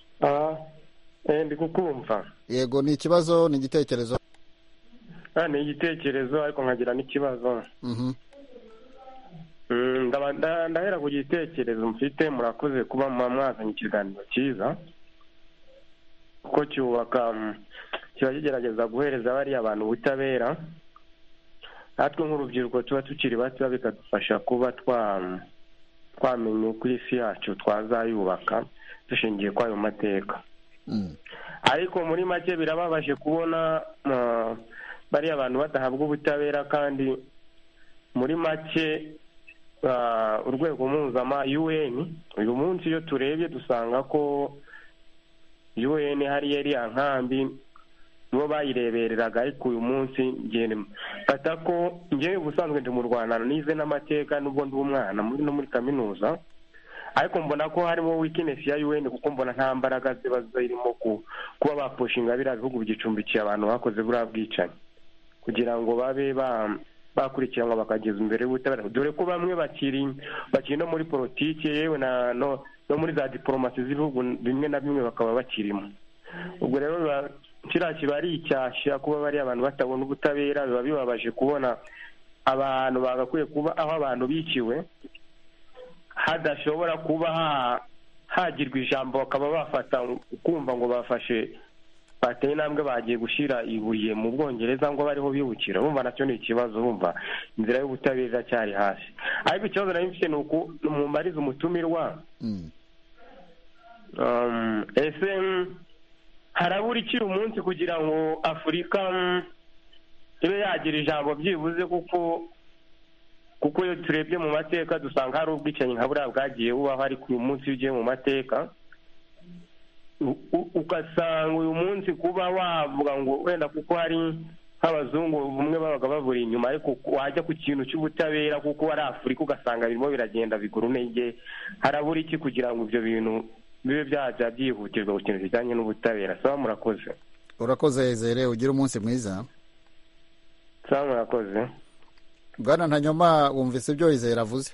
ndi kukumva yego ni ikibazo ni igitekerezo ni igitekerezo ariko nkagira n'ikibazo ndahera ku gitekerezo mfite murakoze kuba mwazanye ikiganiro cyiza kuko cyubaka kiba kigerageza guhereza bariya bantu ubutabera natwe nk'urubyiruko tuba tukiri bato bikadufasha kuba twamenya uko isi yacu twazayubaka dushingiye kuri ayo mateka ariko muri make birababaje kubona bariya abantu badahabwa ubutabera kandi muri make urwego mpuzama un uyu munsi iyo turebye dusanga ko un hariya iriya nkambi nibo bayirebereraga ariko uyu munsi mfata ko ngewe ubusanzwe ndi mu rwanda nize n'amateka n'ubwo ndi umwana no muri kaminuza ariko mbona ko harimo wikinesi ya un kuko mbona nta mbaraga ziba zirimo kuba bapushinga biriya bihugu byicumbikiye abantu bakoze buriya bwicanyi kugira ngo babe bakurikiranwa bakageza imbere y'ubutabera dore ko bamwe bakiri bakiri no muri politiki yewe no muri za diporomasi z'ibihugu bimwe na bimwe bakaba bakirimo ubwo rero kiriya kiba ari icyashya kuba bariya abantu batabona ubutabera biba bibabaje kubona abantu bagakwiye kuba aho abantu biciwe hadashobora kuba hagirwa ijambo bakaba bafata kumva ngo bafashe bateye intambwe bagiye gushyira ibuye mu bwongereza ngo bariho bibukira bumva nacyo ni ikibazo bumva inzira y'ubutabera iracyari hasi ariko ikibazo nari mfite ni uko mumariza umutumirwa ese harabura ikiri umunsi kugira ngo afurika ibe yagira ijambo byibuze kuko kuko iyo turebye mu mateka dusanga hari ubwicanyi nka buriya bwagiye bubaho ariko uyu munsi iyo ugiye mu mateka ugasanga uyu munsi kuba wavuga ngo wenda kuko hari nk'abazungu bumwe babaga baburi inyuma ariko wajya ku kintu cy'ubutabera kuko ari afurika ugasanga birimo biragenda bigura intege harabura iki kugira ngo ibyo bintu bibe byajya byihutirwa ku kintu kijyanye n'ubutabera sawa murakoze urakoze zere ugire umunsi mwiza sawa murakoze bwana ntanyoma wumvise ibyo izere avuze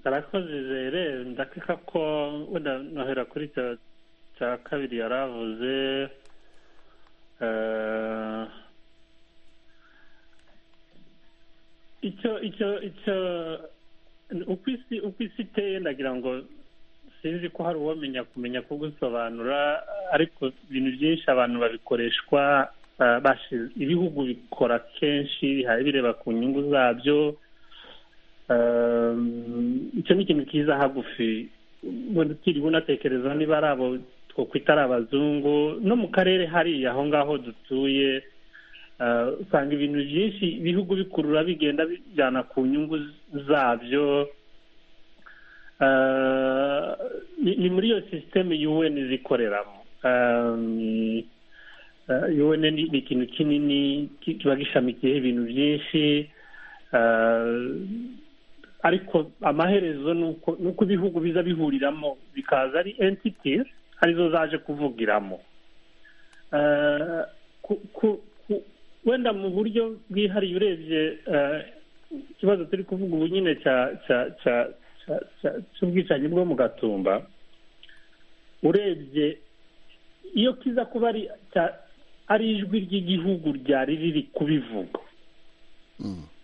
arakoze izere ndakeka ko wenda nohera kuri cya kabiri yari avuze icyo icyo icyo uko isi uko isi iteye ndagira ngo sinzi ko hari uwamenya kumenya kugusobanura ariko ibintu byinshi abantu babikoreshwa ibihugu bikora kenshi bihaye bireba ku nyungu zabyo icyo ni ikintu kiza hagufi utiriwe unatekereza niba ari abo twakwita ari abazungu no mu karere hariya aho ngaho dutuye usanga ibintu byinshi ibihugu bikurura bigenda bijyana ku nyungu zabyo ni muri iyo sisiteme un zikoreramo un ni ikintu kinini kiba gishamikiyeho ibintu byinshi ariko amaherezo ni uko ibihugu biza bihuriramo bikaza ari entiti arizo zaje kuvugiramo wenda mu buryo bwihariye urebye ikibazo turi kuvuga ubu nyine cy'ubwicanyi bwo mu gatumba urebye iyo kiza kuba ari ijwi ry'igihugu ryari riri kubivuga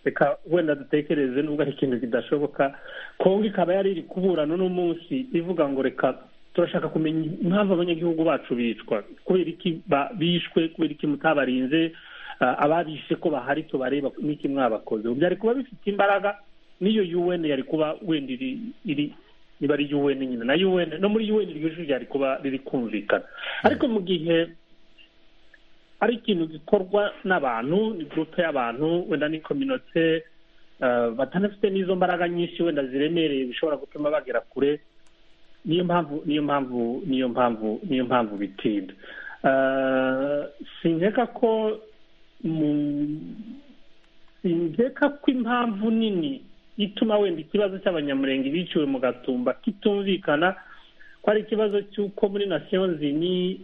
reka wenda dutekereze nubwo ari ikintu kidashoboka kongo ikaba yari iri kuburana n'umunsi ivuga ngo reka turashaka kumenya impamvu abanyagihugu bacu bicwa kubera iki bishwe kubera iki mutabarinze ababishe ko bahari tubareba n'iki mwabakoze byari kuba bifite imbaraga n'iyo un yari kuba wenda iri niba ari un nyine na un no muri un iryo jwi ryari kuba riri kumvikana ariko mu gihe ari ikintu gikorwa n'abantu ni gurupe y'abantu wenda ni kominote batanafite n'izo mbaraga nyinshi wenda ziremereye bishobora gutuma bagera kure niyo mpamvu niyo mpamvu niyo mpamvu niyo mpamvu bitinda sinkeka ko sinkeka ko impamvu nini ituma wenda ikibazo cy'abanyamurenge biciwe mu gatumba kitumvikana ko ari ikibazo cy'uko muri nasiyonzi ni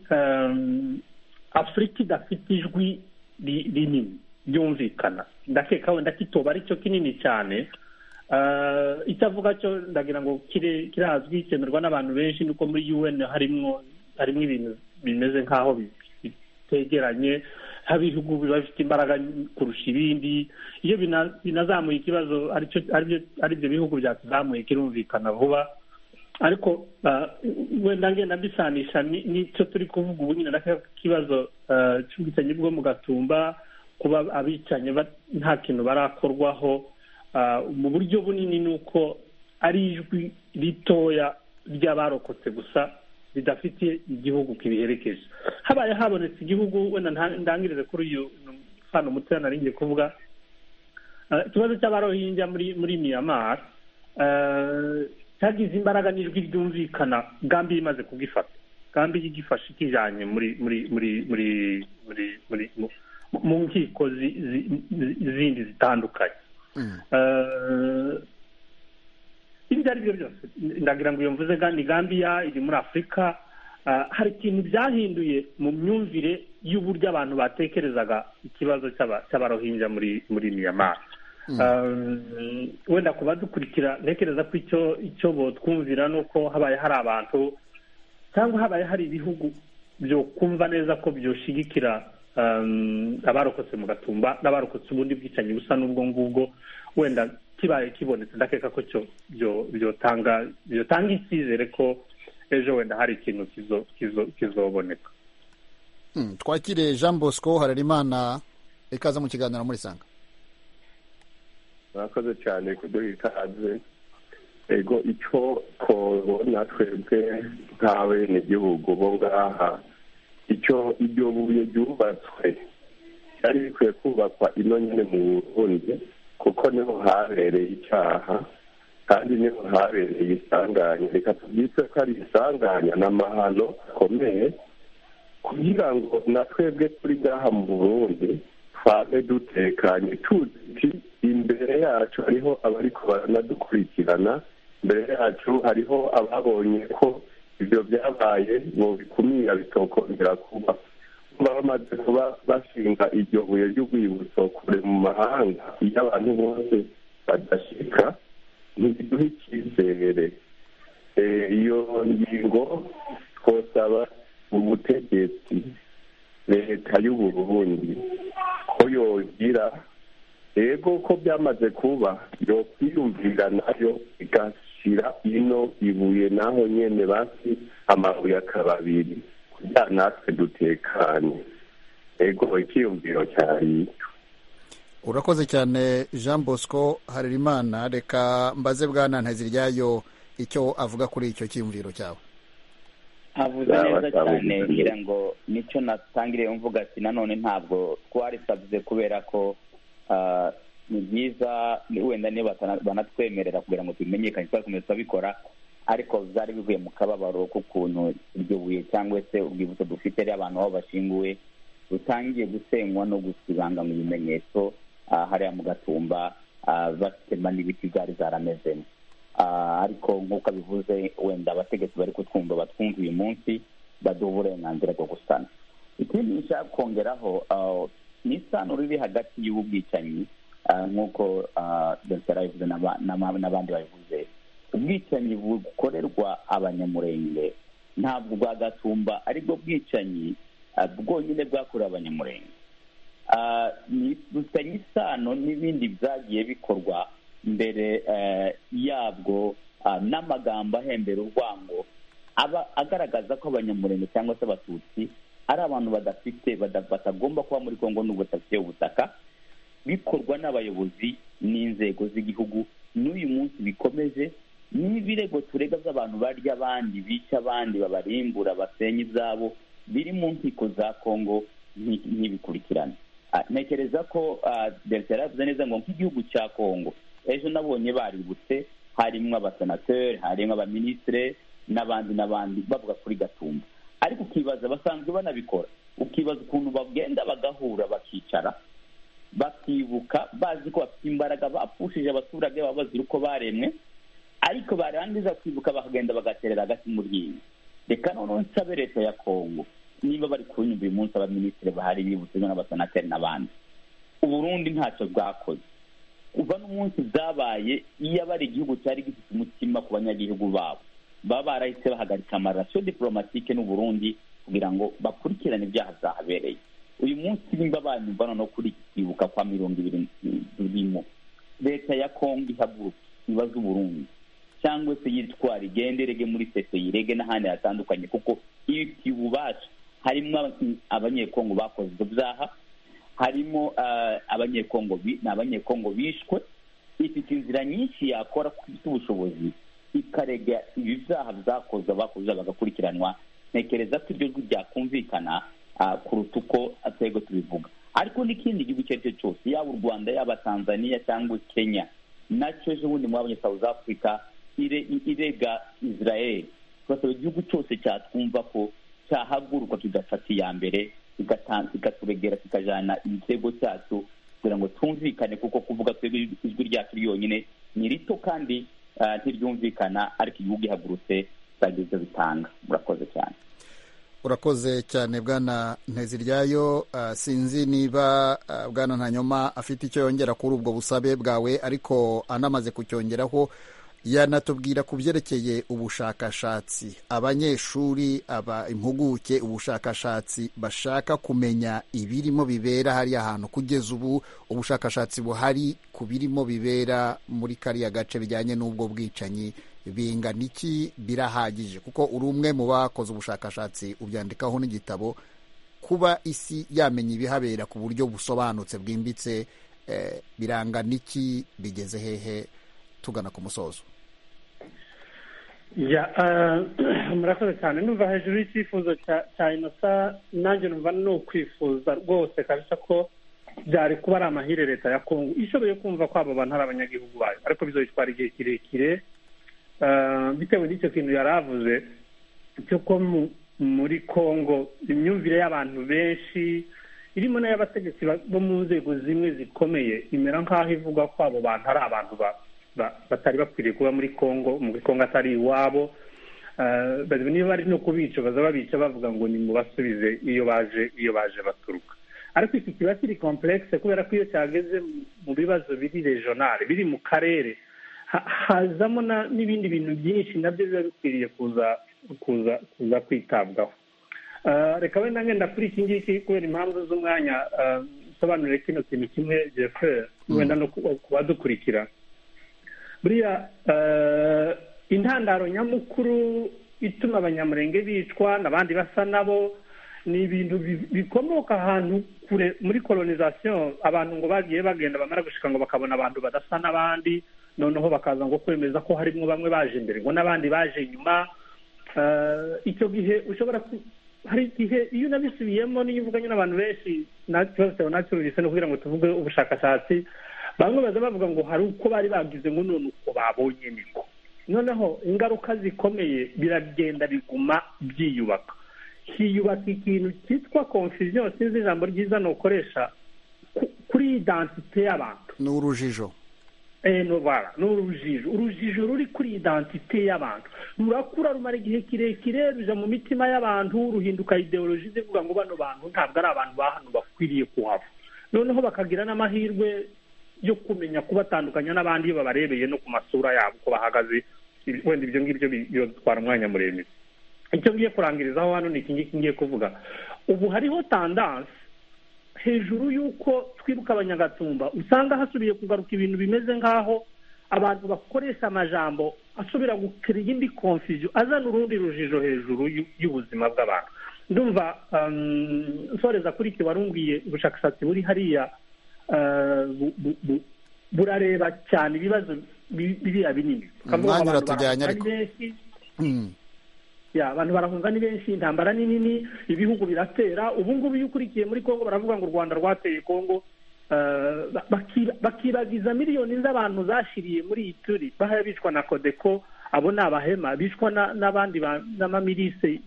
afurika idafite ijwi rinini ryumvikana ndakeka wenda kitoba aricyo kinini cyane icyavuga cyo ndagira ngo kirazwi cyemerwa n'abantu benshi nuko muri un harimo harimo ibintu bimeze nk'aho bitegeranye ibihugu biba bifite imbaraga kurusha ibindi iyo binazamuye ikibazo ari byo bihugu byakizamuye kirumvikana vuba ariko wenda ngenda mbisanisha n'icyo turi kuvuga ubu nyine ikibazo cy'ubwicanyi bwo mu gatumba kuba abicanyi nta kintu barakorwaho mu buryo bunini ni uko ari ijwi ritoya ry'abarokotse gusa ridafite igihugu kibiherekeje habaye habonetse igihugu wenda ndangirize kuri uyu mfano mutoya nari ngiye kuvuga ikibazo cy'abarohinja muri muri miyamara cyagize imbaraga n'ijwi ryumvikana gambi imaze kugifata gambi igifashe ikijyanye muri muri muri muri muri mu nkiko zindi zitandukanye ibyo ari byo byose ndagira ngo iyo mvuze kandi gambiya iri muri afurika hari ikintu byahinduye mu myumvire y'uburyo abantu batekerezaga ikibazo cy'abarohinja muri muri miyamara wenda ku badukurikira ntekereza ko icyo icyo botwumvira ni uko habaye hari abantu cyangwa habaye hari ibihugu byo kumva neza ko byoshyigikira abarokotse mu gatumba n'abarokotse ubundi bwicanyi busa n'ubwo ngubwo wenda kibaye kibonetse ndakeka ko cyo byotanga byotanga icyizere ko ejo wenda hari ikintu kizoboneka twakire jean bosco hararimana ikaze mu kiganiro muri sanga murakoze cyane kuduha ikaze ego icyo tubona twebwe nk'abenegihugu bo ngaha icyo iryo buye ryubatswe cyari bikwiye kubakwa ino nyine mu burundi kuko niho habereye icyaha kandi niho habereye isanganya reka tubyitse ko ari isanganya ni amahano akomeye kugira ngo na twebwe turi ngaha mu burundi twabe dutekanye tuzi imbere yacu hariho abari baranadukurikirana imbere yacu hariho ababonye ko ibyo byabaye ngo bikumira bitokongera kuba baba bamaze kuba bashinga iryo buye ry'urwibutso kure mu mahanga iyo abantu bose badashyika ntibiduhe icyizere iyo ngingo twosaba ubutegetsi leta y'uburundi ko yogira yego ko byamaze kuba yokwiyumvira nayo igashyira ino ibuye naho nyine basi amabuye akaba abiri kugira natwe dutekanye yego icyiyumviro cyari urakoze cyane jean bosco harerimana reka mbaze bwa ntaziryayo icyo avuga kuri icyo cyiyumviro cyawe avuze neza cyane ngira ngo nicyo natangiriye mvuga ati nanone ntabwo twarisabize kubera ko ni byiza wenda niba banatwemerera kugira ngo tubimenyekane twakomeza turabikora ariko byari bivuye mu kababaro k'ukuntu iryo buye cyangwa se urwibutso dufite ari abantu aho bashyinguwe rutangiye gusenywa no gusibanga mu bimenyetso hariya mu gatumba batema n'ibiti byari zaramezemo ariko nk'uko abivuze wenda abategetsi bari kutwumva batwumva uyu munsi baduha uburenganzira bwo gusana ikindi nshaka kongeraho ni isano riri hagati y'ubwicanyi nk'uko dogiteri yabivuze n'abandi babivuze ubwicanyi bukorerwa abanyamurenge ntabwo ubwa gatumba aribwo bwicanyi bwonyine bwakorewe abanyamurenge bifitanye isano n'ibindi byagiye bikorwa mbere yabwo n'amagambo ahembera urwango aba agaragaza ko abanyamurenge cyangwa se abatutsi ari abantu badafite batagomba kuba muri congo n'ubwo badafite ubutaka bikorwa n'abayobozi n'inzego z'igihugu n'uyu munsi bikomeje n'ibirego turega by'abantu barya abandi bica abandi babarimbura basenya ibyabo biri mu nkiko za kongo ntibikurikirane ntekereza ko dogiteri yavuze neza ngo nk'igihugu cya kongo ejo nabonye baributse harimo abasenateri harimo abaminisitire n'abandi n'abandi bavuga kuri gatumba ariko ukibaza basanzwe banabikora ukibaza ukuntu bagenda bagahura bakicara bakibuka bazi ko bafite imbaraga bapfushije abaturage baba bazira uko baremwe ariko barangiza kwibuka bakagenda bagaterera hagati mu ryinyo reka noneho nsabe leta ya kongo niba bari kunyumva uyu munsi abaminisitiri bahari bibutse n'abasenateri n'abandi uburundi ntacyo bwakoze kuva n'umunsi byabaye iyo abari igihugu cyari gifite umutima ku banyagihugu babo baba barahise bahagarika amarasiyo diporomatike n'uburundi kugira ngo bakurikirane ibyaha byahabereye uyu munsi nimba banyumva noneho kuri kwibuka kwa mirongo ibiri turimo leta ya kongo ihaguruka ibaze uburundi cyangwa se yitwara igenderege muri sese yirege n'ahandi hatandukanye kuko iyo tibubasha harimo abanyekongo bakoze ibyo byaha harimo abanyekongo ni abanyekongo bishwe ifite inzira nyinshi yakora ifite ubushobozi ikarega ibyaha bizakoze abakoze bagakurikiranwa ntekereza ko ibyo byakumvikana kuruta uko atego tubivuga ariko n'ikindi gihugu icyo ari cyo cyose yaba u rwanda yaba tanzania cyangwa kenya nacyo ejo bundi mwabonye south africa irega israel turasaba igihugu cyose cyatwumva ko cyahaguruka kigafata iya mbere kikaturegera kikajyana igitego cyacu kugira ngo twumvikane kuko kuvuga twebwe ijwi ryacu ryonyine ni rito kandi ntiryumvikana ariko igihugu gihagurutse zagira ibyo bitanga murakoze cyane urakoze cyane bwana nteziryayo sinzi niba bwana ntanyoma afite icyo yongera kuri ubwo busabe bwawe ariko anamaze kucyongeraho yanatubwira ku byerekeye ubushakashatsi abanyeshuri aba impuguke ubushakashatsi bashaka kumenya ibirimo bibera hariya hantu kugeza ubu ubushakashatsi buhari ku birimo bibera muri kariya gace bijyanye n'ubwo bwicanyi bingana iki birahagije kuko uri umwe mu bakoze ubushakashatsi ubyandikaho n'igitabo kuba isi yamenya ibihabera ku buryo busobanutse bwimbitse birangana iki bigeze hehe tugana ku musozo murakoze cyane numva hejuru y'icyifuzo cya inosa nanjye numva ni ukwifuza rwose kabisa ko byari kuba ari amahire leta ya kongo ishoboye kumva ko abo bantu ari abanyagihugu bayo ariko bizabitwara igihe kirekire bitewe n'icyo kintu yari avuze ko muri congo imyumvire y'abantu benshi irimo n'iy'abategetsi bo mu nzego zimwe zikomeye imera nk'aho ivuga ko abo bantu ari abantu batari bakwiriye kuba muri congo muri congo atari iwabo niba bari no kubica baza babica bavuga ngo ni mu basubize iyo baje iyo baje baturuka ariko iki kiba kiri komplekse kubera ko iyo cyageze mu bibazo biri rejonali biri mu karere hazamo n'ibindi bintu byinshi nabyo biba bikwiriye kuza kuza kuza kwitabwaho reka wenda ngenda kuri iki ngiki kubera impamvu z'umwanya nsobanurire kino kintu kimwe jeferi wenda no ku badukurikira buriya intandaro nyamukuru ituma abanyamurenge bicwa n'abandi basa nabo ni ibintu bikomoka ahantu kure muri kolonizasiyo abantu ngo bagiye bagenda bamara gushika ngo bakabona abantu badasa n'abandi noneho bakaza ngo kwemeza ko harimo bamwe baje imbere ngo n'abandi baje inyuma icyo gihe ushobora hari igihe iyo unabisubiyemo n'iyo uvuganye n'abantu benshi nta kibazo cyawe ntacyururutse no kugira ngo tuvuge ubushakashatsi bamwe baza bavuga ngo hari uko bari bagize ngo none uko babonye niko noneho ingaruka zikomeye biragenda biguma byiyubaka hiyubaka ikintu cyitwa confusion sinzi ijambo ryiza nukoresha kuri identite y'abantu ni urujijo ni urujijo urujijo ruri kuri identite y'abantu rurakura rumara igihe kirekire ruja mu mitima y'abantu ruhinduka ideoloji zivuga ngo bano bantu ntabwo ari abantu ba hano bakwiriye kuhava noneho bakagira n'amahirwe yo kumenya kubatandukanya n'abandi iyo babarebeye no ku masura yabo uko bahagaze wenda ibyo ngibyo bibitwara umwanya muremure icyo ngiye kurangirizaho hano ni iki ngiki ngiye kuvuga ubu hariho tandanse hejuru y'uko twibuka abanyagatumba usanga hasubiye kugaruka ibintu bimeze nk'aho abantu bakoresha amajambo asubira gukira iyindi konfuziyo azana urundi rujijo hejuru y'ubuzima bw'abantu ndumva nsoreza kuri iki warumbwiye ubushakashatsi buri hariya burareba cyane ibibazo biriya binini umwanya uratujyanye ariko abantu barahunga ni benshi intambara ni nini ibihugu biratera ubu ngubu iyo ukurikiye muri congo baravuga ngo u rwanda rwateye congo bakibagiza miliyoni z'abantu zashiriye muri iyi turi bahaya bicwa na kodeko abo ni abahema bicwa n'abandi n'amamirise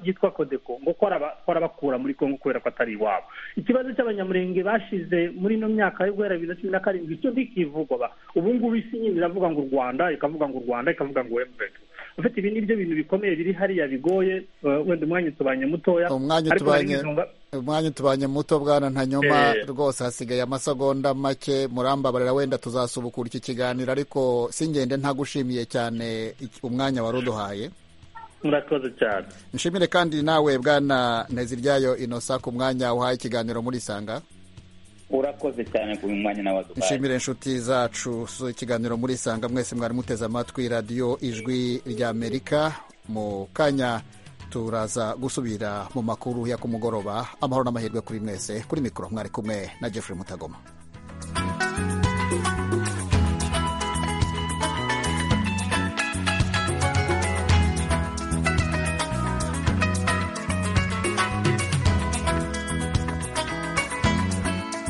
yitwa kodeko ngo ko arabakura muri congo kubera ko atari iwabo ikibazo cy'abanyamurenge bashize muri ino myaka yo guhera bibiri na cumi na karindwi icyo ntikivugwa ubu ngubu isi nyine iravuga ngo u rwanda ikavuga ngo u rwanda ikavuga ngo wemvedi ufite ibi ni byo bintu bikomeye biri hariya bigoye wenda umwanya utubanye mutoya umwanya utubanye muto bwana ntanyoma rwose hasigaye amasegonda make murambabarira wenda tuzasubukura iki kiganiro ariko singende ntagushimiye cyane umwanya wari uduhaye murakoze cyane nshimire kandi nawe bwana nteziryayo inosa ku mwanya uhaye ikiganiro muri sanga urakoze cyane ku mwanya nawe duhaye nshimire inshuti zacu ikiganiro muri isanga mwese mwari muteze amatwi radiyo ijwi ry'amerika mu kanya turaza gusubira mu makuru ya kumugoroba amahoro n'amahirwe kuri mwese kuri mikoro mwari kumwe na jeffrey mutagoma